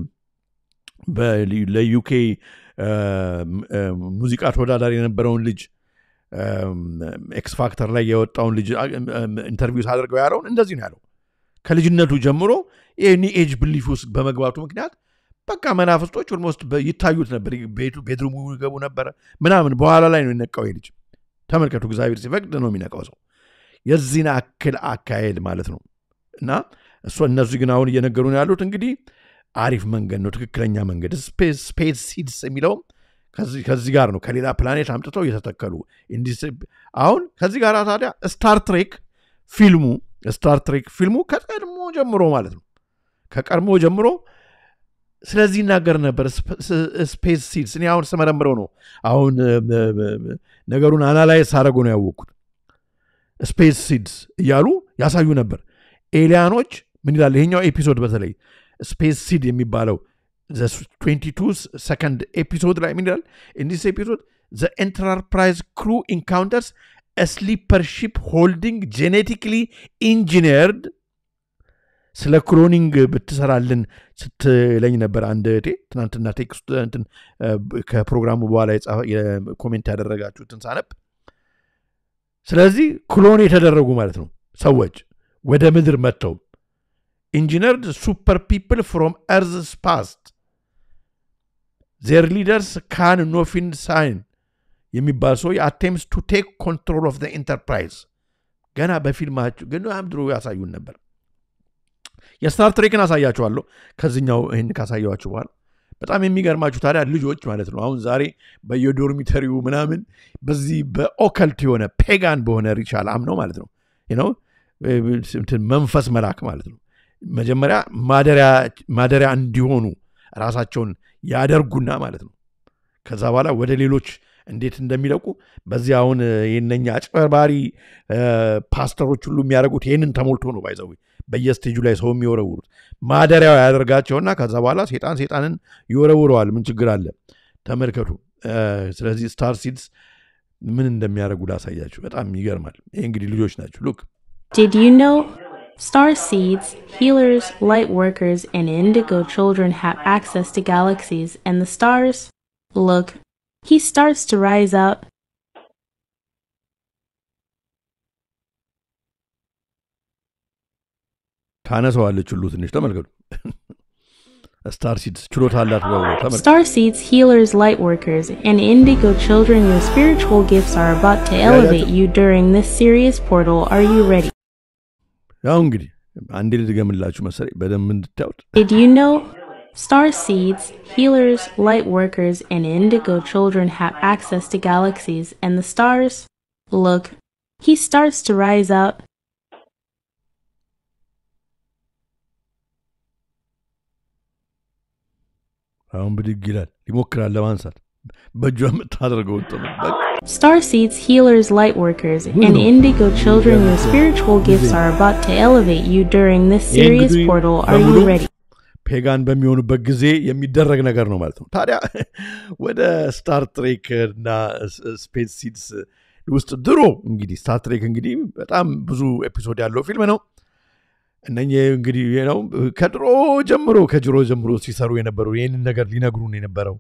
ለዩኬ ሙዚቃ ተወዳዳሪ የነበረውን ልጅ ኤክስ ፋክተር ላይ የወጣውን ልጅ ኢንተርቪው ሳደርገው ያለውን እንደዚህ ነው ያለው። ከልጅነቱ ጀምሮ የኒ ኤጅ ብሊፍ ውስጥ በመግባቱ ምክንያት በቃ መናፍስቶች ኦልሞስት ይታዩት ነበር። ቤቱ ቤድሩሙ ይገቡ ነበረ ምናምን። በኋላ ላይ ነው የነቃው ልጅ። ተመልከቱ፣ እግዚአብሔር ሲፈቅድ ነው የሚነቃው ሰው። የዚህን አክል አካሄድ ማለት ነው። እና እሱ እነሱ ግን አሁን እየነገሩን ያሉት እንግዲህ አሪፍ መንገድ ነው፣ ትክክለኛ መንገድ ስፔስ ሲድስ የሚለውም ከዚህ ጋር ነው። ከሌላ ፕላኔት አምጥተው እየተተከሉ አሁን ከዚህ ጋር ታዲያ ስታር ትሬክ ፊልሙ ስታር ትሬክ ፊልሙ ከቀድሞ ጀምሮ ማለት ነው ከቀድሞ ጀምሮ ስለዚህ ይናገር ነበር። ስፔስ ሲድስ እኔ አሁን ስመረምረው ነው አሁን ነገሩን አናላይዝ ሳደርጎ ነው ያወቅኩት። ስፔስ ሲድስ እያሉ ያሳዩ ነበር። ኤሊያኖች ምን ይላል ይሄኛው ኤፒሶድ በተለይ ስፔስ ሲድ የሚባለው 22 ሰከንድ ኤፒሶድ ላይ ምን ይላል? ኢንዲስ ኤፒሶድ ዘ ኤንተርፕራይዝ ክሩ ኢንካውንተርስ ስሊፐር ሺፕ ሆልዲንግ ጄኔቲክሊ ኢንጂነርድ ስለ ክሎኒንግ ብትሰራልን ስትለኝ ነበር አንድ እህቴ ትናንትና ቴክስት እንትን ከፕሮግራሙ በኋላ ኮሜንት ያደረጋችሁትን ሳነብ። ስለዚህ ክሎን የተደረጉ ማለት ነው ሰዎች ወደ ምድር መጥተው ኢንጂነርድ ሱፐር ፒፕል ፍሮም ኤርዝ ፓስት ዜር ሊደርስ ካን ኖፊን ሳይን የሚባል ሰው አቴምስ ቱ ቴክ ኮንትሮል ኦፍ ኢንተርፕራይዝ ገና በፊልማቸው ግን ድሮ ያሳዩን ነበር። የስታር ትሬክን አሳያችኋለሁ ከዚኛው ይህን ካሳየኋችሁ በኋላ በጣም የሚገርማችሁ ታዲያ ልጆች ማለት ነው አሁን ዛሬ በየዶርሚተሪው ምናምን በዚህ በኦከልት የሆነ ፔጋን በሆነ ሪቻል አምነው ማለት ነው ነው መንፈስ መላክ ማለት ነው መጀመሪያ ማደሪያ እንዲሆኑ ራሳቸውን ያደርጉና ማለት ነው ከዛ በኋላ ወደ ሌሎች እንዴት እንደሚለቁ በዚህ አሁን የነኛ አጭበርባሪ ፓስተሮች ሁሉ የሚያደርጉት ይህንን ተሞልቶ ነው ባይዘዊ በየስቴጁ ላይ ሰው የሚወረውሩት ማደሪያው ያደርጋቸውና ከዛ በኋላ ሴጣን ሴጣንን ይወረውረዋል ምን ችግር አለ ተመልከቱ ስለዚህ ስታር ሲድስ ምን እንደሚያደርጉ ላሳያችሁ በጣም ይገርማል ይህ እንግዲህ ልጆች ናቸው ሉክ Did you know star seeds, healers, light workers, and indigo children have access to galaxies and the stars? Look, he starts to rise up. ታነሰዋለች ሁሉ ትንሽ ተመልከቱ ስታር ሲድስ ችሎታ አላት ብለው ተመልከቱ Star seeds, healers, light workers, and indigo children, your spiritual gifts are about to elevate you during this serious portal. Are you ready? ያው እንግዲህ አንዴ ልድገምላችሁ መሰለኝ በደንብ እንድታዩት Did you know star seeds, healers, light workers, and indigo children have access to galaxies and the stars? Look, he starts to rise up. አሁን ብድግ ይላል ይሞክራል ለማንሳት በእጇ የምታደርገው Star seeds, healers, light workers, and indigo children, your spiritual gifts are about to elevate you during this serious portal. Are you ready? ፔጋን በሚሆኑበት ጊዜ የሚደረግ ነገር ነው ማለት ነው ታዲያ ወደ ስታር ትሬክ እና ስፔስ ሲድስ ውስጥ ድሮ እንግዲህ ስታር ትሬክ እንግዲህ በጣም ብዙ ኤፒሶድ ያለው ፊልም ነው እነኚህ እንግዲህ ነው ከድሮ ጀምሮ ከድሮ ጀምሮ ሲሰሩ የነበሩ ይህንን ነገር ሊነግሩን የነበረው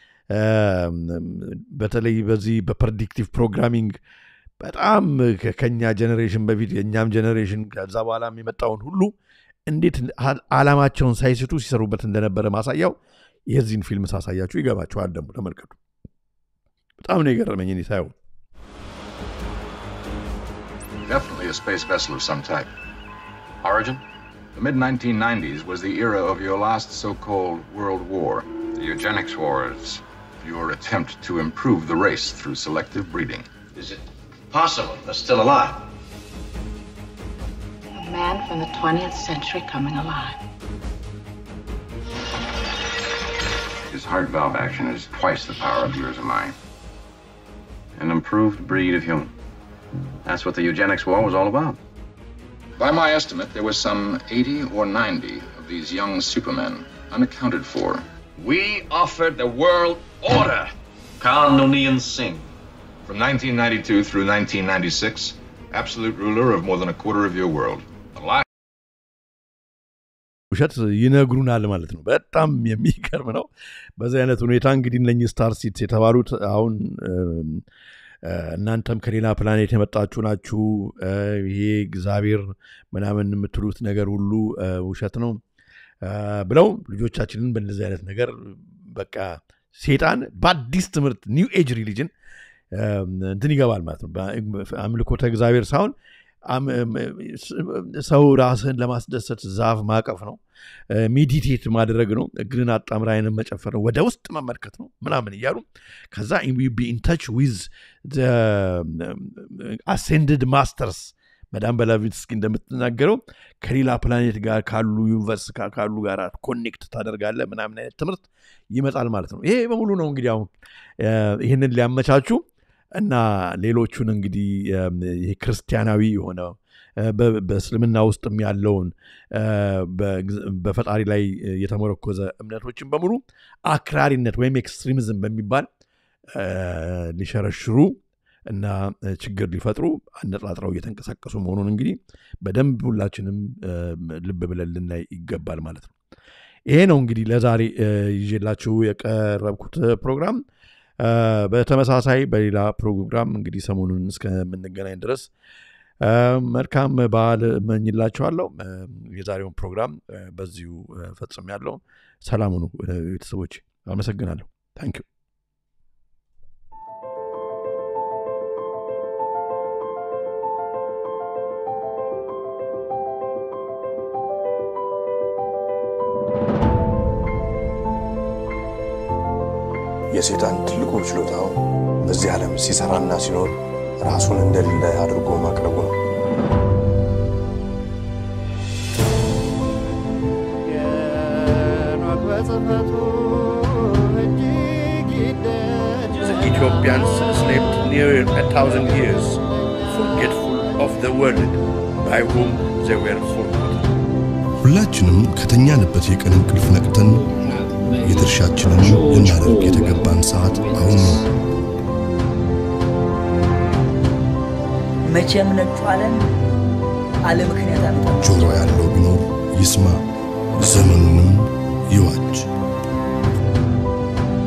በተለይ በዚህ በፕሬዲክቲቭ ፕሮግራሚንግ በጣም ከኛ ጀኔሬሽን በፊት የእኛም ጀኔሬሽን ከዛ በኋላም የመጣውን ሁሉ እንዴት አላማቸውን ሳይስቱ ሲሰሩበት እንደነበረ ማሳያው የዚህን ፊልም ሳሳያችሁ ይገባችኋል ደግሞ ተመልከቱ በጣም ነው የገረመኝ እኔ ሳየው Definitely a space vessel of some type. Origin? The mid 1990s was the era of your last so called World War. The eugenics wars. Your attempt to improve the race through selective breeding. Is it possible they're still alive? A man from the 20th century coming alive. His heart valve action is twice the power of yours or mine. An improved breed of human. That's what the eugenics war was all about. By my estimate, there was some 80 or 90 of these young supermen unaccounted for. We offered the world order. Khan Noonien Singh. From 1992 through 1996, absolute ruler of more than a quarter of your world. Alive. ውሸት ይነግሩናል ማለት ነው በጣም የሚገርም ነው በዚህ አይነት ሁኔታ እንግዲህ እነኚህ ስታር ሲትስ የተባሉት አሁን እናንተም ከሌላ ፕላኔት የመጣችሁ ናችሁ ይሄ እግዚአብሔር ምናምን የምትሉት ነገር ሁሉ ውሸት ነው ብለው ልጆቻችንን በእንደዚህ አይነት ነገር በቃ ሴጣን በአዲስ ትምህርት ኒው ኤጅ ሪሊጅን እንትን ይገባል ማለት ነው አምልኮተ እግዚአብሔር ሳይሆን ሰው ራስህን ለማስደሰት ዛፍ ማቀፍ ነው ሜዲቴት ማድረግ ነው እግርን አጣምራ አይንን መጨፈር ነው ወደ ውስጥ መመልከት ነው ምናምን እያሉ ከዛ ቢ ኢንተች ዊዝ አሴንድድ ማስተርስ መዳም በላቪትስኪ እንደምትናገረው ከሌላ ፕላኔት ጋር ካሉ ዩኒቨርስ ካሉ ጋር ኮኔክት ታደርጋለ ምናምን አይነት ትምህርት ይመጣል ማለት ነው ይሄ በሙሉ ነው እንግዲህ አሁን ይህንን ሊያመቻቹ እና ሌሎቹን እንግዲህ ይሄ ክርስቲያናዊ የሆነ በእስልምና ውስጥም ያለውን በፈጣሪ ላይ የተመረኮዘ እምነቶችን በሙሉ አክራሪነት ወይም ኤክስትሪሚዝም በሚባል ሊሸረሽሩ እና ችግር ሊፈጥሩ አነጣጥረው እየተንቀሳቀሱ መሆኑን እንግዲህ በደንብ ሁላችንም ልብ ብለን ልናይ ይገባል ማለት ነው ይሄ ነው እንግዲህ ለዛሬ ይዤላችሁ የቀረብኩት ፕሮግራም በተመሳሳይ በሌላ ፕሮግራም እንግዲህ ሰሞኑን እስከምንገናኝ ድረስ መልካም በዓል እመኝላችኋለሁ የዛሬውን ፕሮግራም በዚሁ ፈጽም ያለው ሰላሙኑ ቤተሰቦች አመሰግናለሁ ታንኪዩ የሴጣን ትልቁ ችሎታው በዚህ ዓለም ሲሰራና ሲኖር ራሱን እንደሌለ አድርጎ ማቅረቡ ነው። The Ethiopians slept near a thousand years, forgetful of the word by whom they were forgotten. ሁላችንም ከተኛንበት የቀን እንቅልፍ ነቅተን የድርሻችንን ልናደርግ የተገባን ሰዓት አሁን ነው። መቼም ነጩ ዓለም አለ ምክንያት አመጣ ጆሮ ያለው ቢኖር ይስማ፣ ዘመኑንም ይዋጅ።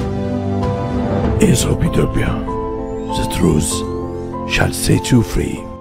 Aesop Ethiopia, the truth shall set you free.